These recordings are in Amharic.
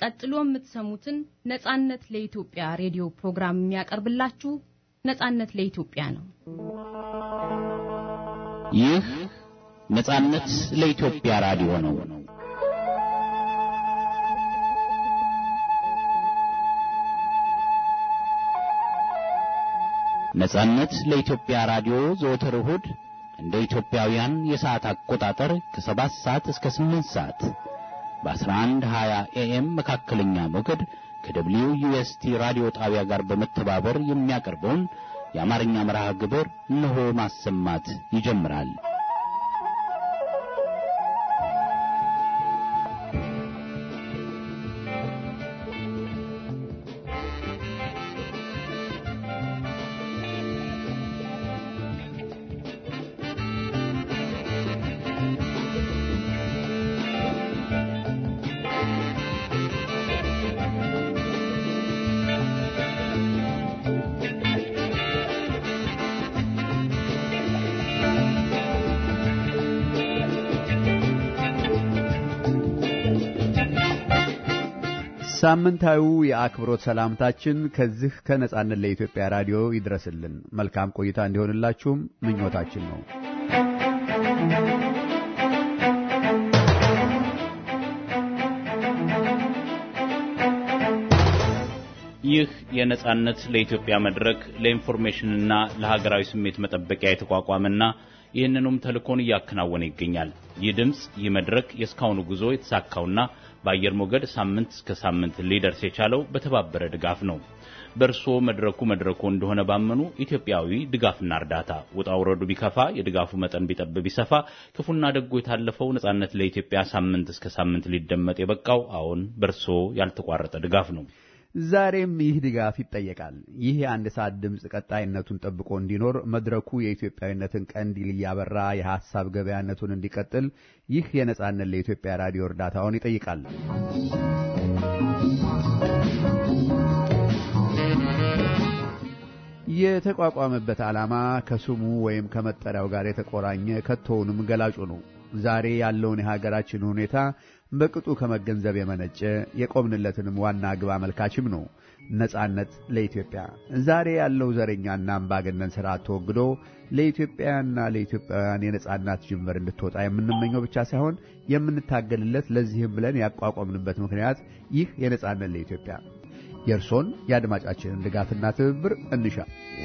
ቀጥሎ የምትሰሙትን ነጻነት ለኢትዮጵያ ሬዲዮ ፕሮግራም የሚያቀርብላችሁ ነጻነት ለኢትዮጵያ ነው። ይህ ነጻነት ለኢትዮጵያ ራዲዮ ነው። ነጻነት ለኢትዮጵያ ራዲዮ ዘወትር እሁድ እንደ ኢትዮጵያውያን የሰዓት አቆጣጠር ከሰባት ሰዓት እስከ ስምንት ሰዓት በ1120 ኤኤም መካከለኛ ሞገድ ከደብሊው ዩኤስቲ ራዲዮ ጣቢያ ጋር በመተባበር የሚያቀርበውን የአማርኛ መርሃ ግብር እነሆ ማሰማት ይጀምራል። ሳምንታዊው የአክብሮት ሰላምታችን ከዚህ ከነጻነት ለኢትዮጵያ ራዲዮ ይድረስልን። መልካም ቆይታ እንዲሆንላችሁም ምኞታችን ነው። ይህ የነጻነት ለኢትዮጵያ መድረክ ለኢንፎርሜሽንና ለሀገራዊ ስሜት መጠበቂያ የተቋቋመና ይህንኑም ተልእኮን እያከናወነ ይገኛል። ይህ ድምፅ፣ ይህ መድረክ የእስካሁኑ ጉዞ የተሳካውና በአየር ሞገድ ሳምንት እስከ ሳምንት ሊደርስ የቻለው በተባበረ ድጋፍ ነው። በእርስዎ መድረኩ መድረኩ እንደሆነ ባመኑ ኢትዮጵያዊ ድጋፍና እርዳታ ውጣ ውረዱ ቢከፋ የድጋፉ መጠን ቢጠብ ቢሰፋ ክፉና ደጎ የታለፈው ነጻነት ለኢትዮጵያ ሳምንት እስከ ሳምንት ሊደመጥ የበቃው አዎን በእርስዎ ያልተቋረጠ ድጋፍ ነው። ዛሬም ይህ ድጋፍ ይጠየቃል። ይህ የአንድ ሰዓት ድምፅ ቀጣይነቱን ጠብቆ እንዲኖር መድረኩ የኢትዮጵያዊነትን ቀንዲል እያበራ የሐሳብ ገበያነቱን እንዲቀጥል ይህ የነጻነት ለኢትዮጵያ ራዲዮ እርዳታውን ይጠይቃል። የተቋቋመበት ዓላማ ከስሙ ወይም ከመጠሪያው ጋር የተቆራኘ ከቶውንም ገላጩ ነው። ዛሬ ያለውን የሀገራችን ሁኔታ በቅጡ ከመገንዘብ የመነጨ የቆምንለትንም ዋና ግብ አመልካችም ነው። ነጻነት ለኢትዮጵያ ዛሬ ያለው ዘረኛና አምባገነን ስርዓት ተወግዶ ለኢትዮጵያና ለኢትዮጵያውያን የነጻነት ጅምር እንድትወጣ የምንመኘው ብቻ ሳይሆን የምንታገልለት ለዚህም ብለን ያቋቋምንበት ምክንያት ይህ የነጻነት ለኢትዮጵያ የእርሶን የአድማጫችንን ድጋፍና ትብብር እንሻ።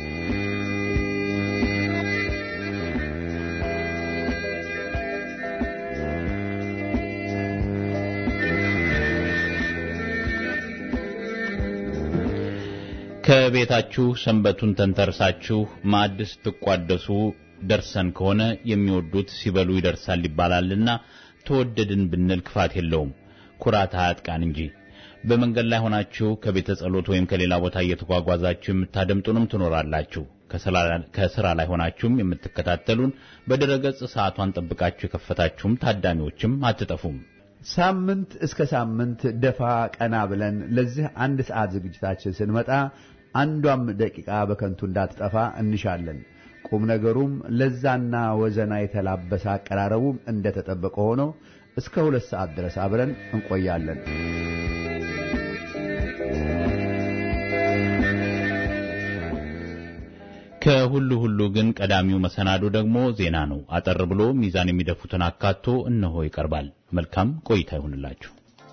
ከቤታችሁ ሰንበቱን ተንተርሳችሁ ማዕድ ስትቋደሱ ደርሰን ከሆነ የሚወዱት ሲበሉ ይደርሳል ይባላልና ተወደድን ብንል ክፋት የለውም፣ ኩራት አያጥቃን እንጂ። በመንገድ ላይ ሆናችሁ ከቤተ ጸሎት ወይም ከሌላ ቦታ እየተጓጓዛችሁ የምታደምጡንም ትኖራላችሁ። ከስራ ላይ ሆናችሁም የምትከታተሉን በድረገጽ ሰዓቷን ጠብቃችሁ የከፈታችሁም ታዳሚዎችም አትጠፉም። ሳምንት እስከ ሳምንት ደፋ ቀና ብለን ለዚህ አንድ ሰዓት ዝግጅታችን ስንመጣ አንዷም ደቂቃ በከንቱ እንዳትጠፋ እንሻለን። ቁም ነገሩም ለዛና ወዘና የተላበሰ አቀራረቡም እንደተጠበቀ ሆኖ እስከ ሁለት ሰዓት ድረስ አብረን እንቆያለን። ከሁሉ ሁሉ ግን ቀዳሚው መሰናዶ ደግሞ ዜና ነው። አጠር ብሎ ሚዛን የሚደፉትን አካቶ እነሆ ይቀርባል። መልካም ቆይታ ይሁንላችሁ።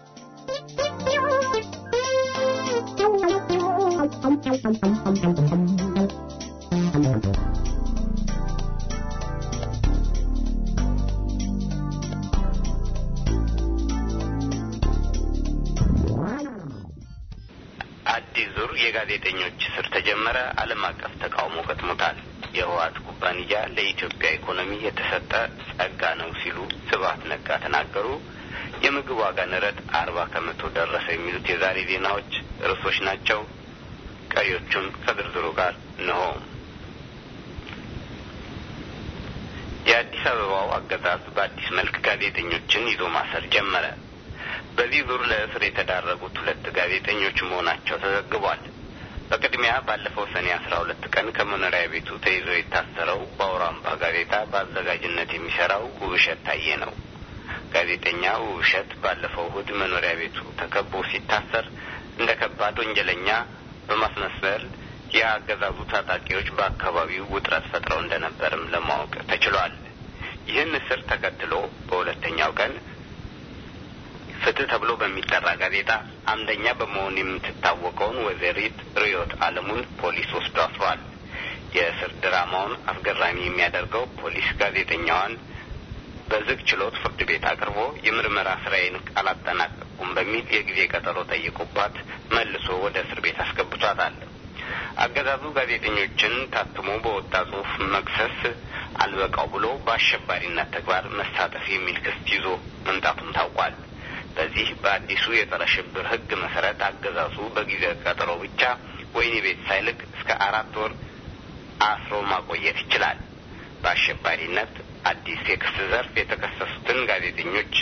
አዲስ ዙር የጋዜጠኞች እስር ተጀመረ። ዓለም አቀፍ ተቃውሞ ገጥሞታል። የህወሓት ኩባንያ ለኢትዮጵያ ኢኮኖሚ የተሰጠ ጸጋ ነው ሲሉ ስብሐት ነጋ ተናገሩ። የምግብ ዋጋ ንረት አርባ ከመቶ ደረሰ የሚሉት የዛሬ ዜናዎች ርዕሶች ናቸው። ቀሪዎቹን ከዝርዝሩ ጋር እንሆ። የአዲስ አበባው አገዛዝ በአዲስ መልክ ጋዜጠኞችን ይዞ ማሰር ጀመረ። በዚህ ዙር ለእስር የተዳረጉት ሁለት ጋዜጠኞች መሆናቸው ተዘግቧል። በቅድሚያ ባለፈው ሰኔ አስራ ሁለት ቀን ከመኖሪያ ቤቱ ተይዞ የታሰረው በአውራምባ ጋዜጣ በአዘጋጅነት የሚሰራው ውብሸት ታዬ ነው። ጋዜጠኛ ውብሸት ባለፈው እሁድ መኖሪያ ቤቱ ተከቦ ሲታሰር እንደ ከባድ ወንጀለኛ በማስመሰል የአገዛዙ ታጣቂዎች በአካባቢው ውጥረት ፈጥረው እንደነበርም ለማወቅ ተችሏል። ይህን እስር ተከትሎ በሁለተኛው ቀን ፍትህ ተብሎ በሚጠራ ጋዜጣ አምደኛ በመሆን የምትታወቀውን ወይዘሪት ርዮት አለሙን ፖሊስ ወስዶ አስሯል። የእስር ድራማውን አስገራሚ የሚያደርገው ፖሊስ ጋዜጠኛዋን በዝግ ችሎት ፍርድ ቤት አቅርቦ የምርመራ ስራዬን አላጠናቀቁም በሚል የጊዜ ቀጠሮ ጠይቆባት መልሶ ወደ እስር ቤት አስገብቷታል። አገዛዙ ጋዜጠኞችን ታትሞ በወጣ ጽሑፍ መክሰስ አልበቃው ብሎ በአሸባሪነት ተግባር መሳተፍ የሚል ክስ ይዞ መምጣቱም ታውቋል። በዚህ በአዲሱ የጸረ ሽብር ሕግ መሰረት አገዛዙ በጊዜ ቀጠሮ ብቻ ወህኒ ቤት ሳይልክ እስከ አራት ወር አስሮ ማቆየት ይችላል። በአሸባሪነት አዲስ የክስ ዘርፍ የተከሰሱትን ጋዜጠኞች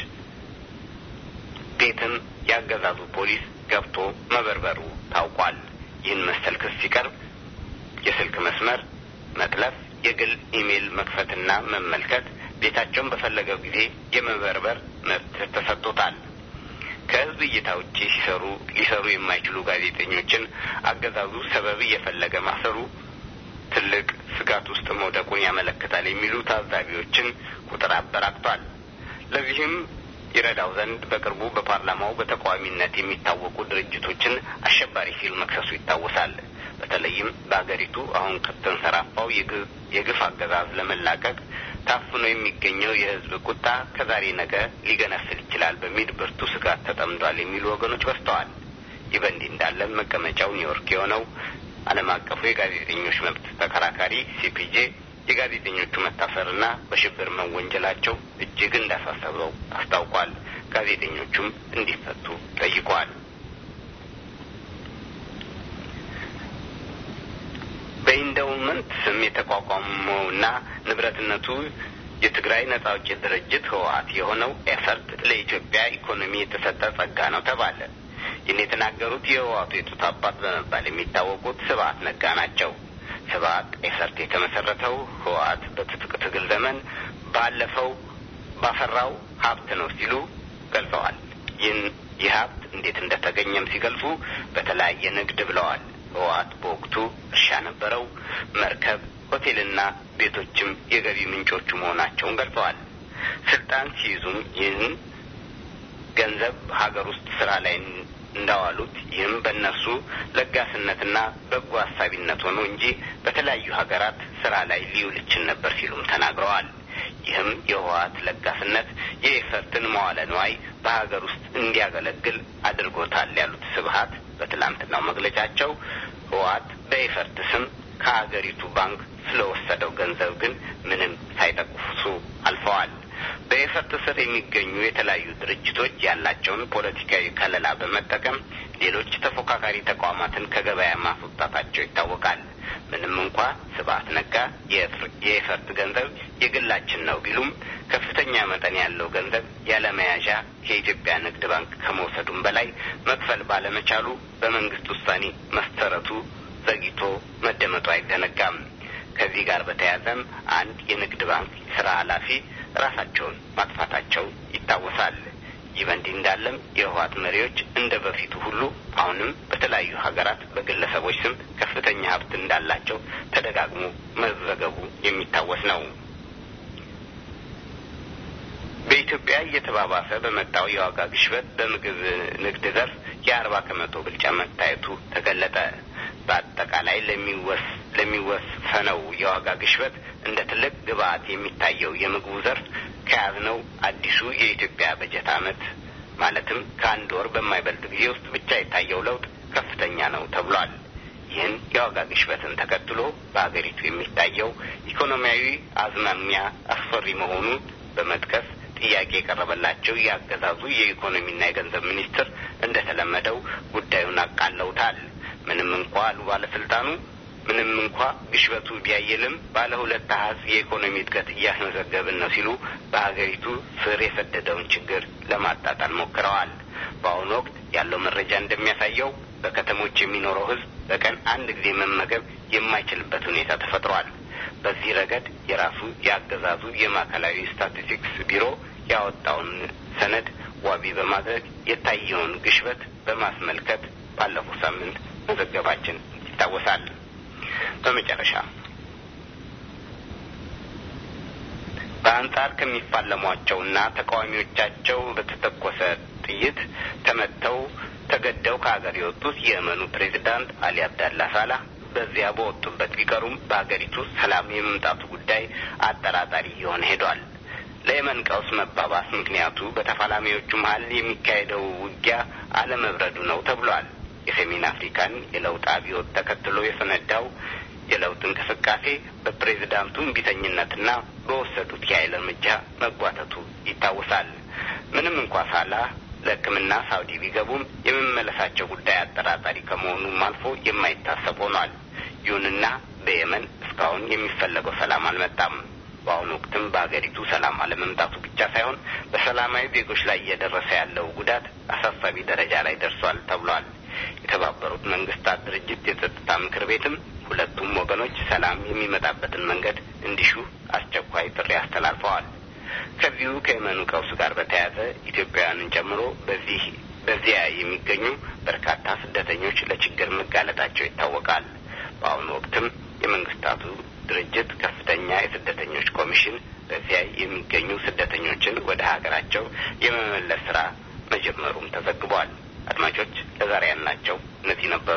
ቤትም ያገዛዙ ፖሊስ ገብቶ መበርበሩ ታውቋል። ይህን መሰል ክስ ሲቀርብ የስልክ መስመር መጥለፍ፣ የግል ኢሜይል መክፈትና መመልከት፣ ቤታቸውን በፈለገው ጊዜ የመበርበር መብት ተሰጥቶታል። ከህዝብ እይታ ውጪ ሲሰሩ ሊሰሩ የማይችሉ ጋዜጠኞችን አገዛዙ ሰበብ እየፈለገ ማሰሩ ትልቅ ስጋት ውስጥ መውደቁን ያመለክታል የሚሉ ታዛቢዎችን ቁጥር አበራክቷል። ለዚህም ይረዳው ዘንድ በቅርቡ በፓርላማው በተቃዋሚነት የሚታወቁ ድርጅቶችን አሸባሪ ሲል መክሰሱ ይታወሳል። በተለይም በአገሪቱ አሁን ከተንሰራፋው የግፍ አገዛዝ ለመላቀቅ ታፍኖ የሚገኘው የህዝብ ቁጣ ከዛሬ ነገ ሊገነፍል ይችላል በሚል ብርቱ ስጋት ተጠምዷል የሚሉ ወገኖች በዝተዋል። ይህ በእንዲህ እንዳለ መቀመጫው ኒውዮርክ የሆነው ዓለም አቀፉ የጋዜጠኞች መብት ተከራካሪ ሲፒጄ የጋዜጠኞቹ መታሰርና በሽብር መወንጀላቸው እጅግ እንዳሳሰበው አስታውቋል። ጋዜጠኞቹም እንዲፈቱ ጠይቋል። በኢንደውመንት ስም የተቋቋመውና ንብረትነቱ የትግራይ ነጻ አውጪ ድርጅት ህወሓት የሆነው ኤፈርት ለኢትዮጵያ ኢኮኖሚ የተሰጠ ጸጋ ነው ተባለ። ይህን የተናገሩት የህወሓቱ የጡት አባት በመባል የሚታወቁት ስብሀት ነጋ ናቸው። ስብሀት ኤፈርት የተመሰረተው ህወሓት በትጥቅ ትግል ዘመን ባለፈው ባፈራው ሀብት ነው ሲሉ ገልጸዋል። ይህን ይህ ሀብት እንዴት እንደተገኘም ሲገልጹ በተለያየ ንግድ ብለዋል። ህወሓት በወቅቱ እርሻ ነበረው፣ መርከብ፣ ሆቴልና ቤቶችም የገቢ ምንጮቹ መሆናቸውን ገልጸዋል። ስልጣን ሲይዙም ይህን ገንዘብ ሀገር ውስጥ ስራ ላይ እንዳዋሉት ይህም በእነሱ ለጋስነትና በጎ ሀሳቢነት ሆኖ እንጂ በተለያዩ ሀገራት ስራ ላይ ሊውል ይችል ነበር ሲሉም ተናግረዋል። ይህም የህወሓት ለጋስነት የኤፈርትን መዋለ ንዋይ በሀገር ውስጥ እንዲያገለግል አድርጎታል ያሉት ስብሀት በትላንትናው መግለጫቸው ህወሓት በኤፈርት ስም ከሀገሪቱ ባንክ ስለወሰደው ገንዘብ ግን ምንም ሳይጠቅሱ አልፈዋል። በኤፈርት ስር የሚገኙ የተለያዩ ድርጅቶች ያላቸውን ፖለቲካዊ ከለላ በመጠቀም ሌሎች ተፎካካሪ ተቋማትን ከገበያ ማስወጣታቸው ይታወቃል። ምንም እንኳ ስብሀት ነጋ የኤፈርት ገንዘብ የግላችን ነው ቢሉም ከፍተኛ መጠን ያለው ገንዘብ ያለመያዣ ከኢትዮጵያ ንግድ ባንክ ከመውሰዱም በላይ መክፈል ባለመቻሉ በመንግስት ውሳኔ መሰረቱ ዘግይቶ መደመጡ አይዘነጋም። ከዚህ ጋር በተያያዘም አንድ የንግድ ባንክ ስራ ኃላፊ ራሳቸውን ማጥፋታቸው ይታወሳል። ይህ በእንዲህ እንዳለም የህወሓት መሪዎች እንደ በፊቱ ሁሉ አሁንም በተለያዩ ሀገራት በግለሰቦች ስም ከፍተኛ ሀብት እንዳላቸው ተደጋግሞ መዘገቡ የሚታወስ ነው። በኢትዮጵያ እየተባባሰ በመጣው የዋጋ ግሽበት በምግብ ንግድ ዘርፍ የአርባ ከመቶ ብልጫ መታየቱ ተገለጠ። በአጠቃላይ ለሚወሰነው የዋጋ ግሽበት እንደ ትልቅ ግብአት የሚታየው የምግቡ ዘርፍ ከያዝነው አዲሱ የኢትዮጵያ በጀት ዓመት ማለትም ከአንድ ወር በማይበልጥ ጊዜ ውስጥ ብቻ የታየው ለውጥ ከፍተኛ ነው ተብሏል። ይህን የዋጋ ግሽበትን ተከትሎ በሀገሪቱ የሚታየው ኢኮኖሚያዊ አዝማሚያ አስፈሪ መሆኑን በመጥቀስ ጥያቄ የቀረበላቸው የአገዛዙ የኢኮኖሚና የገንዘብ ሚኒስትር እንደተለመደው ጉዳዩን አቃለውታል። ምንም እንኳ አሉ ባለስልጣኑ ምንም እንኳ ግሽበቱ ቢያየልም ባለ ሁለት አሀዝ የኢኮኖሚ እድገት እያስመዘገብን ነው ሲሉ በሀገሪቱ ስር የሰደደውን ችግር ለማጣጣል ሞክረዋል። በአሁኑ ወቅት ያለው መረጃ እንደሚያሳየው በከተሞች የሚኖረው ሕዝብ በቀን አንድ ጊዜ መመገብ የማይችልበት ሁኔታ ተፈጥሯል። በዚህ ረገድ የራሱ የአገዛዙ የማዕከላዊ ስታቲስቲክስ ቢሮ ያወጣውን ሰነድ ዋቢ በማድረግ የታየውን ግሽበት በማስመልከት ባለፈው ሳምንት መዘገባችን ይታወሳል። በመጨረሻ በአንጻር ከሚፋለሟቸውና ተቃዋሚዎቻቸው በተተኮሰ ጥይት ተመተው ተገደው ከሀገር የወጡት የየመኑ ፕሬዚዳንት አሊ አብዳላ ሳላህ በዚያ በወጡበት ቢቀሩም በሀገሪቱ ሰላም የመምጣቱ ጉዳይ አጠራጣሪ እየሆነ ሄዷል። ለየመን ቀውስ መባባስ ምክንያቱ በተፋላሚዎቹ መሀል የሚካሄደው ውጊያ አለመብረዱ ነው ተብሏል። የሰሜን አፍሪካን የለውጥ አብዮት ተከትሎ የፈነዳው የለውጥ እንቅስቃሴ በፕሬዚዳንቱ እምቢተኝነትና በወሰዱት የኃይል እርምጃ መጓተቱ ይታወሳል። ምንም እንኳ ሳላህ ለሕክምና ሳውዲ ቢገቡም የመመለሳቸው ጉዳይ አጠራጣሪ ከመሆኑም አልፎ የማይታሰብ ሆኗል። ይሁንና በየመን እስካሁን የሚፈለገው ሰላም አልመጣም። በአሁኑ ወቅትም በሀገሪቱ ሰላም አለመምጣቱ ብቻ ሳይሆን በሰላማዊ ዜጎች ላይ እየደረሰ ያለው ጉዳት አሳሳቢ ደረጃ ላይ ደርሷል ተብሏል። የተባበሩት መንግስታት ድርጅት የጸጥታ ምክር ቤትም ሁለቱም ወገኖች ሰላም የሚመጣበትን መንገድ እንዲሹ አስቸኳይ ጥሪ አስተላልፈዋል። ከዚሁ ከየመኑ ቀውስ ጋር በተያያዘ ኢትዮጵያውያንን ጨምሮ በዚህ በዚያ የሚገኙ በርካታ ስደተኞች ለችግር መጋለጣቸው ይታወቃል። በአሁኑ ወቅትም የመንግስታቱ ድርጅት ከፍተኛ የስደተኞች ኮሚሽን በዚያ የሚገኙ ስደተኞችን ወደ ሀገራቸው የመመለስ ስራ መጀመሩም ተዘግቧል። አድማጮች ለዛሬ ያልናቸው እነዚህ ነበሩ።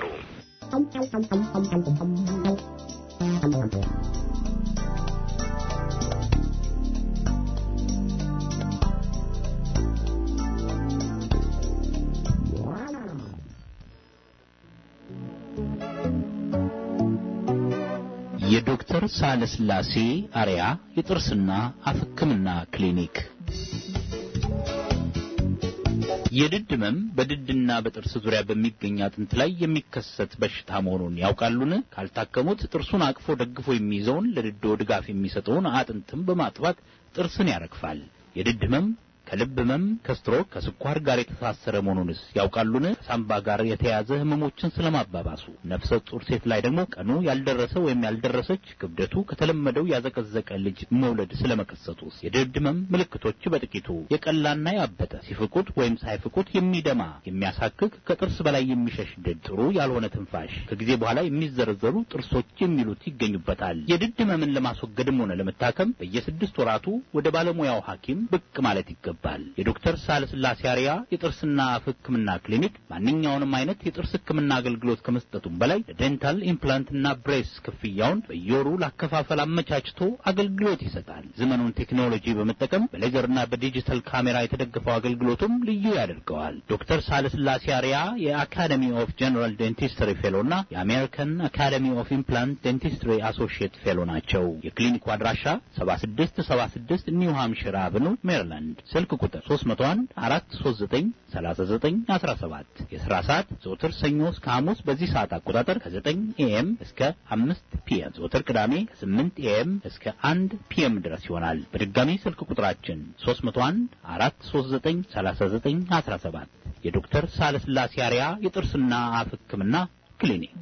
የዶክተር ሳለስላሴ አርያ የጥርስና አፍ ሕክምና ክሊኒክ የድድ ህመም በድድና በጥርስ ዙሪያ በሚገኝ አጥንት ላይ የሚከሰት በሽታ መሆኑን ያውቃሉን? ካልታከሙት ጥርሱን አቅፎ ደግፎ የሚይዘውን ለድዶ ድጋፍ የሚሰጠውን አጥንትም በማጥፋት ጥርስን ያረግፋል። የድድ ህመም ከልብ ህመም፣ ከስትሮክ፣ ከስኳር ጋር የተሳሰረ መሆኑንስ ያውቃሉን? ከሳምባ ጋር የተያያዘ ህመሞችን ስለማባባሱ፣ ነፍሰ ጡር ሴት ላይ ደግሞ ቀኑ ያልደረሰ ወይም ያልደረሰች ክብደቱ ከተለመደው ያዘቀዘቀ ልጅ መውለድ ስለመከሰቱስ፣ የድድ ህመም ምልክቶች በጥቂቱ የቀላና ያበጠ ሲፍቁት ወይም ሳይፍቁት የሚደማ የሚያሳክክ ከጥርስ በላይ የሚሸሽ ድድ፣ ጥሩ ያልሆነ ትንፋሽ፣ ከጊዜ በኋላ የሚዘረዘሩ ጥርሶች የሚሉት ይገኙበታል። የድድ ህመምን ለማስወገድም ሆነ ለመታከም በየስድስት ወራቱ ወደ ባለሙያው ሐኪም ብቅ ማለት ይገባል። የዶክተር ሳለስላሴ አርያ የጥርስና አፍ ህክምና ክሊኒክ ማንኛውንም አይነት የጥርስ ህክምና አገልግሎት ከመስጠቱም በላይ ለዴንታል ኢምፕላንትና ብሬስ ክፍያውን በየወሩ ለአከፋፈል አመቻችቶ አገልግሎት ይሰጣል። ዘመኑን ቴክኖሎጂ በመጠቀም በሌዘርና በዲጂታል ካሜራ የተደገፈው አገልግሎቱም ልዩ ያደርገዋል። ዶክተር ሳለስላሴ አርያ የአካደሚ ኦፍ ጀነራል ዴንቲስትሪ ፌሎና የአሜሪካን አካደሚ ኦፍ ኢምፕላንት ዴንቲስትሪ አሶሺየት ፌሎ ናቸው። የክሊኒኩ አድራሻ 7676 ኒው ሃምሽር አቨኑ ሜሪላንድ ስልክ ቁጥር 301 439 39 17 የሥራ ሰዓት ዘወትር ሰኞ እስከ ሐሙስ በዚህ ሰዓት አቆጣጠር ከ9 ኤኤም እስከ 5 ፒኤም ዘወትር ቅዳሜ ከ8 ኤኤም እስከ 1 ፒኤም ድረስ ይሆናል። በድጋሚ ስልክ ቁጥራችን 301 439 39 17 የዶክተር ሳለስላሴ አርያ የጥርስና አፍ ሕክምና ክሊኒክ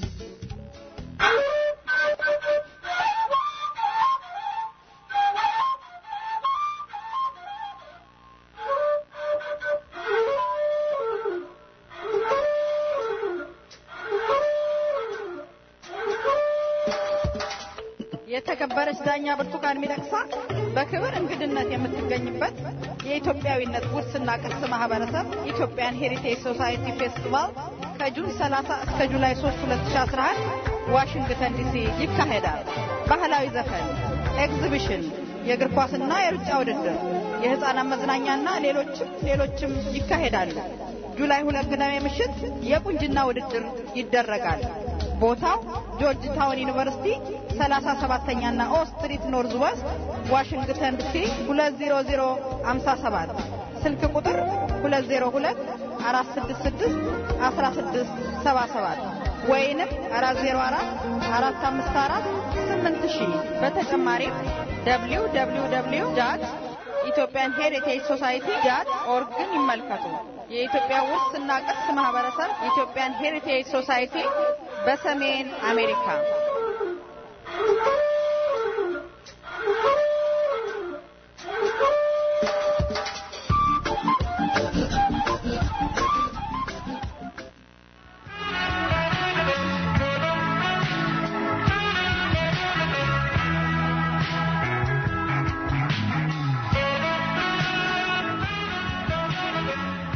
የተከበረች ዳኛ ብርቱካን ሚደቅሳ በክብር እንግድነት የምትገኝበት የኢትዮጵያዊነት ውርስና ቅርስ ማህበረሰብ ኢትዮጵያን ሄሪቴጅ ሶሳይቲ ፌስቲቫል ከጁን 30 እስከ ጁላይ 3 2011 ዋሽንግተን ዲሲ ይካሄዳል። ባህላዊ ዘፈን፣ ኤግዚቢሽን፣ የእግር ኳስና የሩጫ ውድድር፣ የህፃናት መዝናኛና ሌሎችም ሌሎችም ይካሄዳሉ። ጁላይ ሁለት ቅዳሜ ምሽት የቁንጅና ውድድር ይደረጋል። ቦታው ጆርጅ ታውን ዩኒቨርሲቲ 37ኛና ኦ ስትሪት ኖርዝ ዌስት ዋሽንግተን ዲሲ 20057 ስልክ ቁጥር 202 466 1677 ወይንም 404 454 8000 በተጨማሪም www ኢትዮጵያን ሄሪቴጅ ሶሳይቲ ዳት ኦርግን ይመልከቱ። የኢትዮጵያ ውርስና ቅርስ ማህበረሰብ ኢትዮጵያን ሄሪቴጅ ሶሳይቲ በሰሜን አሜሪካ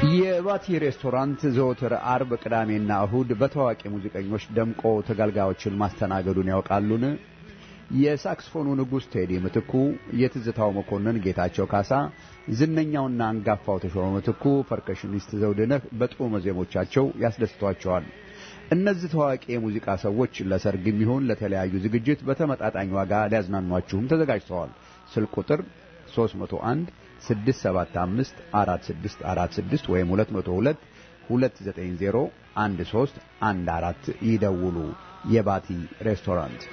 የባቲ ሬስቶራንት ዘወትር አርብ፣ ቅዳሜና እሁድ በታዋቂ ሙዚቀኞች ደምቆ ተገልጋዮችን ማስተናገዱን ያውቃሉን? የሳክስፎኑ ንጉሥ ቴዲ ምትኩ፣ የትዝታው መኮንን ጌታቸው ካሳ፣ ዝነኛውና አንጋፋው ተሾመ ምትኩ፣ ፐርከሽኒስት ዘውድነህ በጥዑመ ዜሞቻቸው ያስደስቷቸዋል። እነዚህ ታዋቂ የሙዚቃ ሰዎች ለሰርግ የሚሆን ለተለያዩ ዝግጅት በተመጣጣኝ ዋጋ ሊያዝናኗችሁም ተዘጋጅተዋል። ስልክ ቁጥር 301 675 4646 ወይም 202 290 1314 ይደውሉ። የባቲ ሬስቶራንት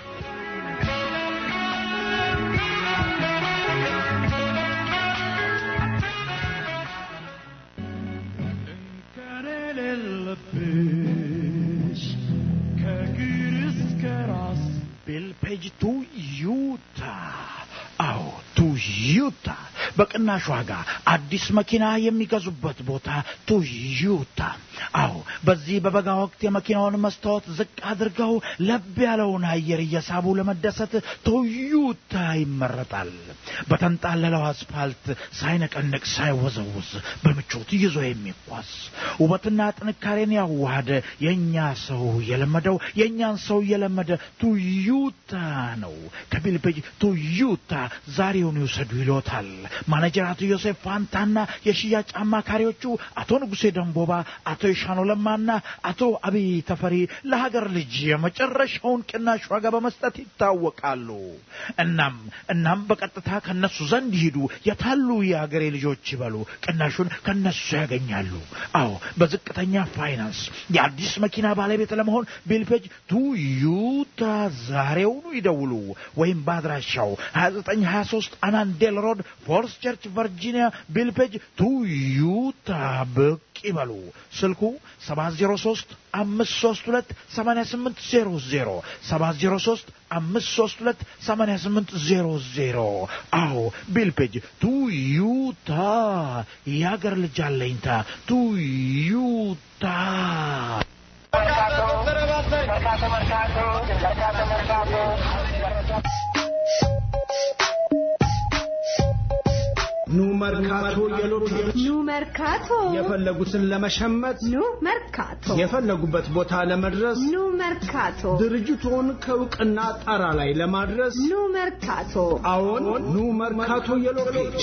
ቤልፔጅ ቱ ዩታ አዎ ቱ ዩታ በቅናሽ ዋጋ አዲስ መኪና የሚገዙበት ቦታ ቶዮታ። አዎ በዚህ በበጋ ወቅት የመኪናውን መስታወት ዝቅ አድርገው ለብ ያለውን አየር እየሳቡ ለመደሰት ቶዮታ ይመረጣል። በተንጣለለው አስፋልት ሳይነቀንቅ ሳይወዘውዝ በምቾት ይዞ የሚጓዝ ውበትና ጥንካሬን ያዋሃደ የእኛ ሰው የለመደው የእኛን ሰው የለመደ ቶዮታ ነው። ከቢልፔጅ ቶዮታ ዛሬውን ይውሰዱ ይሎታል። ማኔጀር አቶ ዮሴፍ ፋንታና የሽያጭ አማካሪዎቹ አቶ ንጉሴ ደንቦባ፣ አቶ የሻኖ ለማና አቶ አብይ ተፈሪ ለሀገር ልጅ የመጨረሻውን ቅናሽ ዋጋ በመስጠት ይታወቃሉ። እናም እናም በቀጥታ ከነሱ ዘንድ ይሂዱ። የታሉ የሀገሬ ልጆች ይበሉ። ቅናሹን ከነሱ ያገኛሉ። አዎ በዝቅተኛ ፋይናንስ የአዲስ መኪና ባለቤት ለመሆን ቢልፔጅ ቱዩታ ዛሬውኑ ይደውሉ ወይም በአድራሻው 2923 አናንዴል ሮድ ፎርስ ቸርች ቨርጂኒያ ቢልፔጅ ቱዩታ ብቅ ይበሉ። ስልኩ 703 532 8800 703 532 8800 አዎ ቢልፔጅ ቱዩታ የአገር ልጅ አለኝታ ቱዩታ ኑ መርካቶ የሎቴ ኑ መርካቶ የፈለጉትን ለመሸመት ኑ መርካቶ የፈለጉበት ቦታ ለመድረስ ኑ መርካቶ ድርጅቶን ከእውቅና ጣራ ላይ ለማድረስ ኑ መርካቶ አዎን ኑ መርካቶ የሎቴ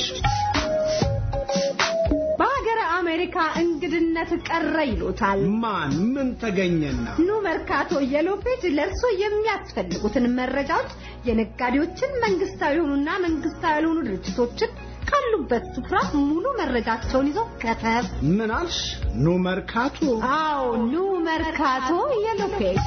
በሀገረ አሜሪካ እንግድነት ቀረ ይሉታል። ማን ምን ተገኘና ኑ መርካቶ የሎ ፔጅ ለእርሶ የሚያስፈልጉትን መረጃዎች የነጋዴዎችን መንግስታዊ የሆኑና መንግስታዊ ያልሆኑ ድርጅቶችን ካሉበት ስፍራ ሙሉ መረጃቸውን ይዘው ከተፍ ምን አልሽ? ኑ መርካቶ አዎ ኑ መርካቶ የሎ ፔጅ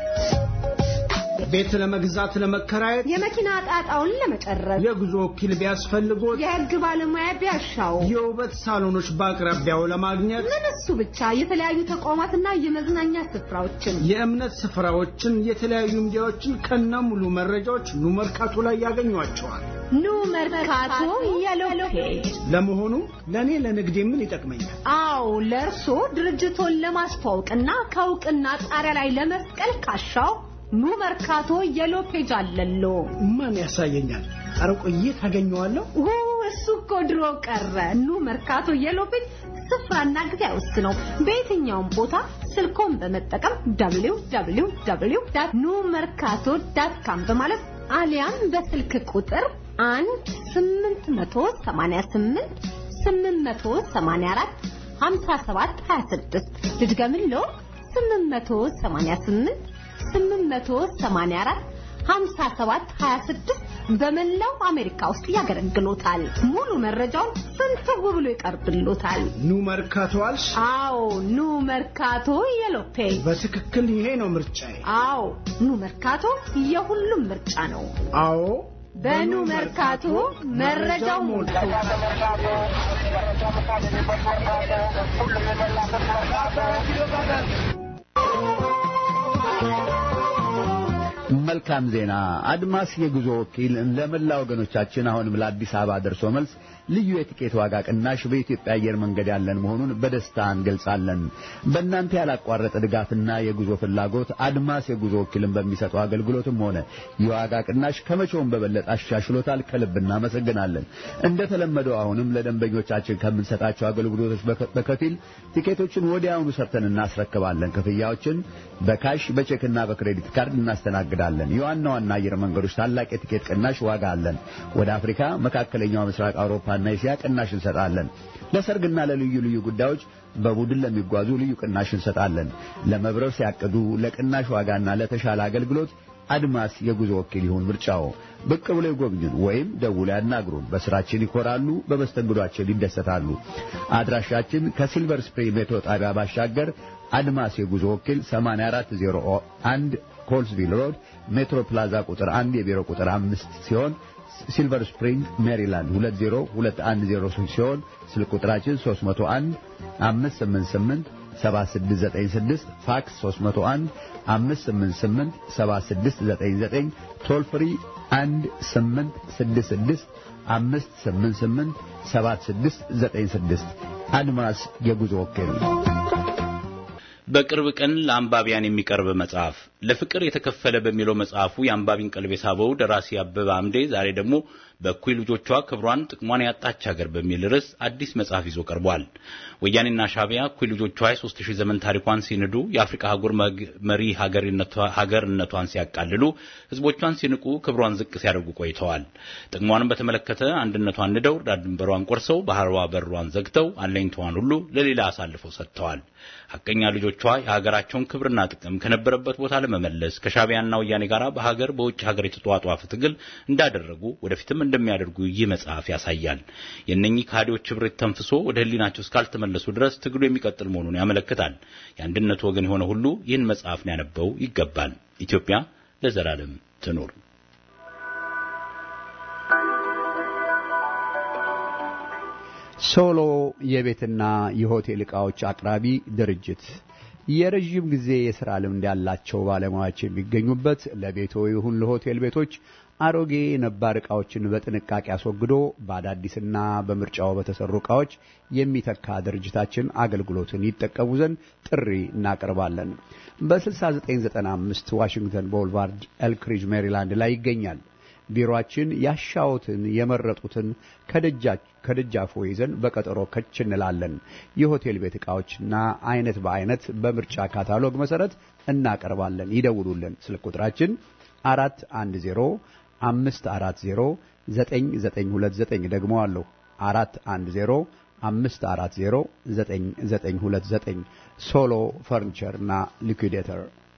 ቤት ለመግዛት ለመከራየት የመኪና ጣጣውን ለመጨረስ የጉዞ ወኪል ቢያስፈልጎት የህግ ባለሙያ ቢያሻው የውበት ሳሎኖች በአቅራቢያው ለማግኘት ምን እሱ ብቻ የተለያዩ ተቋማትና የመዝናኛ ስፍራዎችን የእምነት ስፍራዎችን የተለያዩ ሚዲያዎችን ከነ ሙሉ መረጃዎች ኑ መርካቶ ላይ ያገኟቸዋል። ኑ መርካቶ የሎ ፔጅ ለመሆኑ ለእኔ ለንግዴ ምን ይጠቅመኛል? አዎ ለእርሶ ድርጅቶን ለማስተዋወቅና ከእውቅና ጣሪያ ላይ ለመስቀል ካሻው ኑ መርካቶ የሎ ፔጅ አለሎ። ማን ያሳየኛል? ኧረ ቆይ ታገኘዋለሁ። ኦ እሱ እኮ ድሮ ቀረ። ኑ መርካቶ የሎ ፔጅ ስፍራና ጊዜ አይወስነው። በየትኛውም ቦታ ስልኮን በመጠቀም www ኑ መርካቶ ዳት ካም በማለት አሊያም በስልክ ቁጥር አንድ ስምንት መቶ ሰማንያ ስምንት ስምንት መቶ ሰማንያ አራት ሀምሳ ሰባት ሀያ ስድስት ልድገምልዎ ስምንት መቶ ሰማንያ ስምንት 884 57 26 በመላው አሜሪካ ውስጥ ያገለግሎታል። ሙሉ መረጃውን ፍንትው ብሎ ይቀርብሎታል። ኑ መርካቶ አልሽ? አዎ ኑ መርካቶ የሎፔ በትክክል ይሄ ነው ምርጫዬ። አዎ ኑ መርካቶ የሁሉም ምርጫ ነው። አዎ በኑ መርካቶ መረጃው ሞልቶ መልካም ዜና። አድማስ የጉዞ ወኪል ለመላ ወገኖቻችን አሁንም ለአዲስ አበባ ደርሶ መልስ ልዩ የቲኬት ዋጋ ቅናሽ በኢትዮጵያ አየር መንገድ ያለን መሆኑን በደስታ እንገልጻለን። በእናንተ ያላቋረጠ ድጋፍና የጉዞ ፍላጎት አድማስ የጉዞ ወኪልን በሚሰጠው አገልግሎትም ሆነ የዋጋ ቅናሽ ከመቼውም በበለጠ አሻሽሎታል። ከልብ እናመሰግናለን። እንደተለመደው አሁንም ለደንበኞቻችን ከምንሰጣቸው አገልግሎቶች በከፊል ቲኬቶችን ወዲያውኑ ሰርተን እናስረክባለን። ክፍያዎችን በካሽ በቼክና በክሬዲት ካርድ እናስተናግዳለን። የዋና ዋና አየር መንገዶች ታላቅ የቲኬት ቅናሽ ዋጋ አለን። ወደ አፍሪካ፣ መካከለኛው ምስራቅ፣ አውሮፓና እስያ ቅናሽ እንሰጣለን። ለሰርግና ለልዩ ልዩ ጉዳዮች በቡድን ለሚጓዙ ልዩ ቅናሽ እንሰጣለን። ለመብረር ሲያቅዱ ለቅናሽ ዋጋና ለተሻለ አገልግሎት አድማስ የጉዞ ወኪል ይሁን ምርጫው። ብቅ ብሎ ይጎብኙን ወይም ደውሎ ያናግሩን። በስራችን ይኮራሉ፣ በመስተንግዷችን ይደሰታሉ። አድራሻችን ከሲልቨር ስፕሪንግ ሜትሮ ጣቢያ ባሻገር አድማስ የጉዞ ወኪል 8401 ኮልስቪል ሮድ ሜትሮ ፕላዛ ቁጥር 1 የቢሮ ቁጥር 5 ሲሆን ሲልቨር ስፕሪንግ ሜሪላንድ 20210 ሲሆን ስልክ ቁጥራችን 301 588 7696 ፋክስ 301 588 7699 ቶል ፍሪ 1866 588 7696 አድማስ የጉዞ ወኪል በቅርብ ቀን ለአንባቢያን የሚቀርብ መጽሐፍ ለፍቅር የተከፈለ በሚለው መጽሐፉ የአንባቢን ቀልብ የሳበው ደራሲ አበበ አምዴ ዛሬ ደግሞ በእኩይ ልጆቿ ክብሯን ጥቅሟን ያጣች ሀገር በሚል ርዕስ አዲስ መጽሐፍ ይዞ ቀርቧል። ወያኔና ሻቢያ እኩይ ልጆቿ የሦስት ሺህ ዘመን ታሪኳን ሲንዱ የአፍሪካ አህጉር መሪ ሀገርነቷን ሲያቃልሉ፣ ህዝቦቿን ሲንቁ፣ ክብሯን ዝቅ ሲያደርጉ ቆይተዋል። ጥቅሟንም በተመለከተ አንድነቷን ንደው ዳር ድንበሯን ቆርሰው ባህሯ በሯን ዘግተው አለኝታዋን ሁሉ ለሌላ አሳልፈው ሰጥተዋል። ሐቀኛ ልጆቿ የሀገራቸውን ክብርና ጥቅም ከነበረበት ቦታ ለመመለስ ከሻቢያና ወያኔ ጋር በሀገር በውጭ ሀገር የተጧጧፈ ትግል እንዳደረጉ ወደፊትም እንደሚያደርጉ ይህ መጽሐፍ ያሳያል። የእነኚህ ከሃዲዎች ህብረት ተንፍሶ ወደ ህሊናቸው እስካልተመለሱ ድረስ ትግሉ የሚቀጥል መሆኑን ያመለክታል። የአንድነቱ ወገን የሆነ ሁሉ ይህን መጽሐፍ ሊያነበው ይገባል። ኢትዮጵያ ለዘላለም ትኑር። ሶሎ የቤትና የሆቴል ዕቃዎች አቅራቢ ድርጅት የረዥም ጊዜ የሥራ ልምድ ያላቸው ባለሙያዎች የሚገኙበት ለቤቶ ይሁን ለሆቴል ቤቶች አሮጌ ነባር ዕቃዎችን በጥንቃቄ አስወግዶ በአዳዲስና በምርጫው በተሰሩ ዕቃዎች የሚተካ ድርጅታችን አገልግሎትን ይጠቀሙ ዘንድ ጥሪ እናቀርባለን። በ6995 ዋሽንግተን ቦልቫርድ ኤልክሪጅ ሜሪላንድ ላይ ይገኛል። ቢሮአችን ያሻዎትን የመረጡትን ከደጃፎ ይዘን በቀጠሮ ከች እንላለን። የሆቴል ቤት ዕቃዎችና አይነት በአይነት በምርጫ ካታሎግ መሰረት እናቀርባለን። ይደውሉልን። ስልክ ቁጥራችን አራት አንድ ዜሮ አምስት አራት ዜሮ ዘጠኝ ዘጠኝ ሁለት ዘጠኝ ደግሞ አለሁ አራት አንድ ዜሮ አምስት አራት ዜሮ ዘጠኝ ዘጠኝ ሁለት ዘጠኝ ሶሎ ፈርኒቸር እና ሊኩዴተር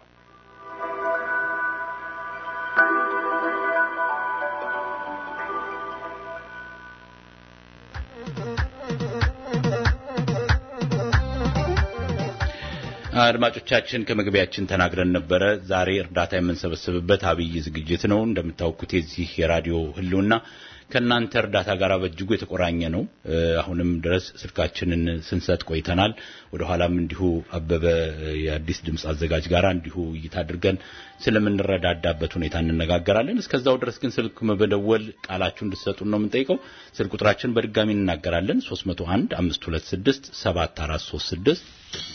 አድማጮቻችን ከመግቢያችን ተናግረን ነበረ። ዛሬ እርዳታ የምንሰበስብበት አብይ ዝግጅት ነው። እንደምታውቁት የዚህ የራዲዮ ህልውና ከእናንተ እርዳታ ጋር በእጅጉ የተቆራኘ ነው። አሁንም ድረስ ስልካችንን ስንሰጥ ቆይተናል። ወደ ኋላም እንዲሁ አበበ የአዲስ ድምፅ አዘጋጅ ጋር እንዲሁ ውይይት አድርገን ስለምንረዳዳበት ሁኔታ እንነጋገራለን። እስከዛው ድረስ ግን ስልክ በመደወል ቃላችሁ እንድትሰጡን ነው የምንጠይቀው። ስልክ ቁጥራችን በድጋሚ እንናገራለን። 301 526 7436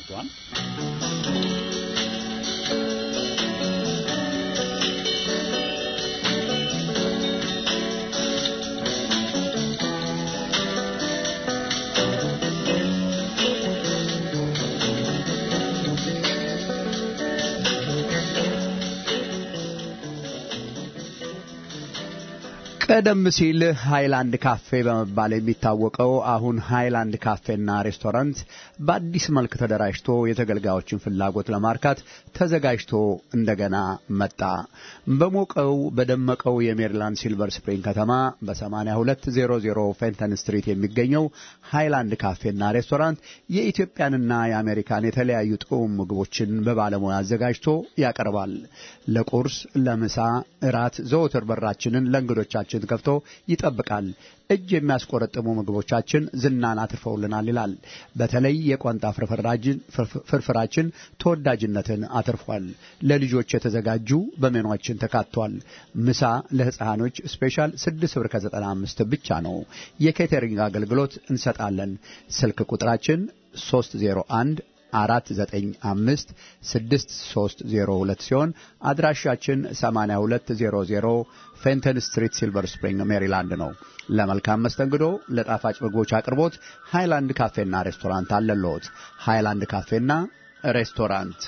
ቀደም ሲል ሃይላንድ ካፌ በመባል የሚታወቀው አሁን ሃይላንድ ካፌና ሬስቶራንት በአዲስ መልክ ተደራጅቶ የተገልጋዮችን ፍላጎት ለማርካት ተዘጋጅቶ እንደገና መጣ። በሞቀው በደመቀው የሜሪላንድ ሲልቨር ስፕሪንግ ከተማ በ8200 ፌንተን ስትሪት የሚገኘው ሃይላንድ ካፌና ሬስቶራንት የኢትዮጵያንና የአሜሪካን የተለያዩ ጥዑም ምግቦችን በባለሙያ አዘጋጅቶ ያቀርባል። ለቁርስ፣ ለምሳ፣ እራት ዘወትር በራችንን ለእንግዶቻችን በሮችን ከፍቶ ይጠብቃል። እጅ የሚያስቆረጥሙ ምግቦቻችን ዝናን አትርፈውልናል ይላል። በተለይ የቋንጣ ፍርፍራችን ተወዳጅነትን አትርፏል። ለልጆች የተዘጋጁ በሜኗችን ተካቷል። ምሳ ለሕፃኖች ስፔሻል 6 ብር ከ95 ብቻ ነው። የኬተሪንግ አገልግሎት እንሰጣለን። ስልክ ቁጥራችን 301 495 6302 ሲሆን አድራሻችን 8200 ፌንተን ስትሪት ሲልቨር ስፕሪንግ ሜሪላንድ ነው። ለመልካም መስተንግዶ ለጣፋጭ ምግቦች አቅርቦት ሃይላንድ ካፌና ሬስቶራንት አለልዎት። ሃይላንድ ካፌና ሬስቶራንት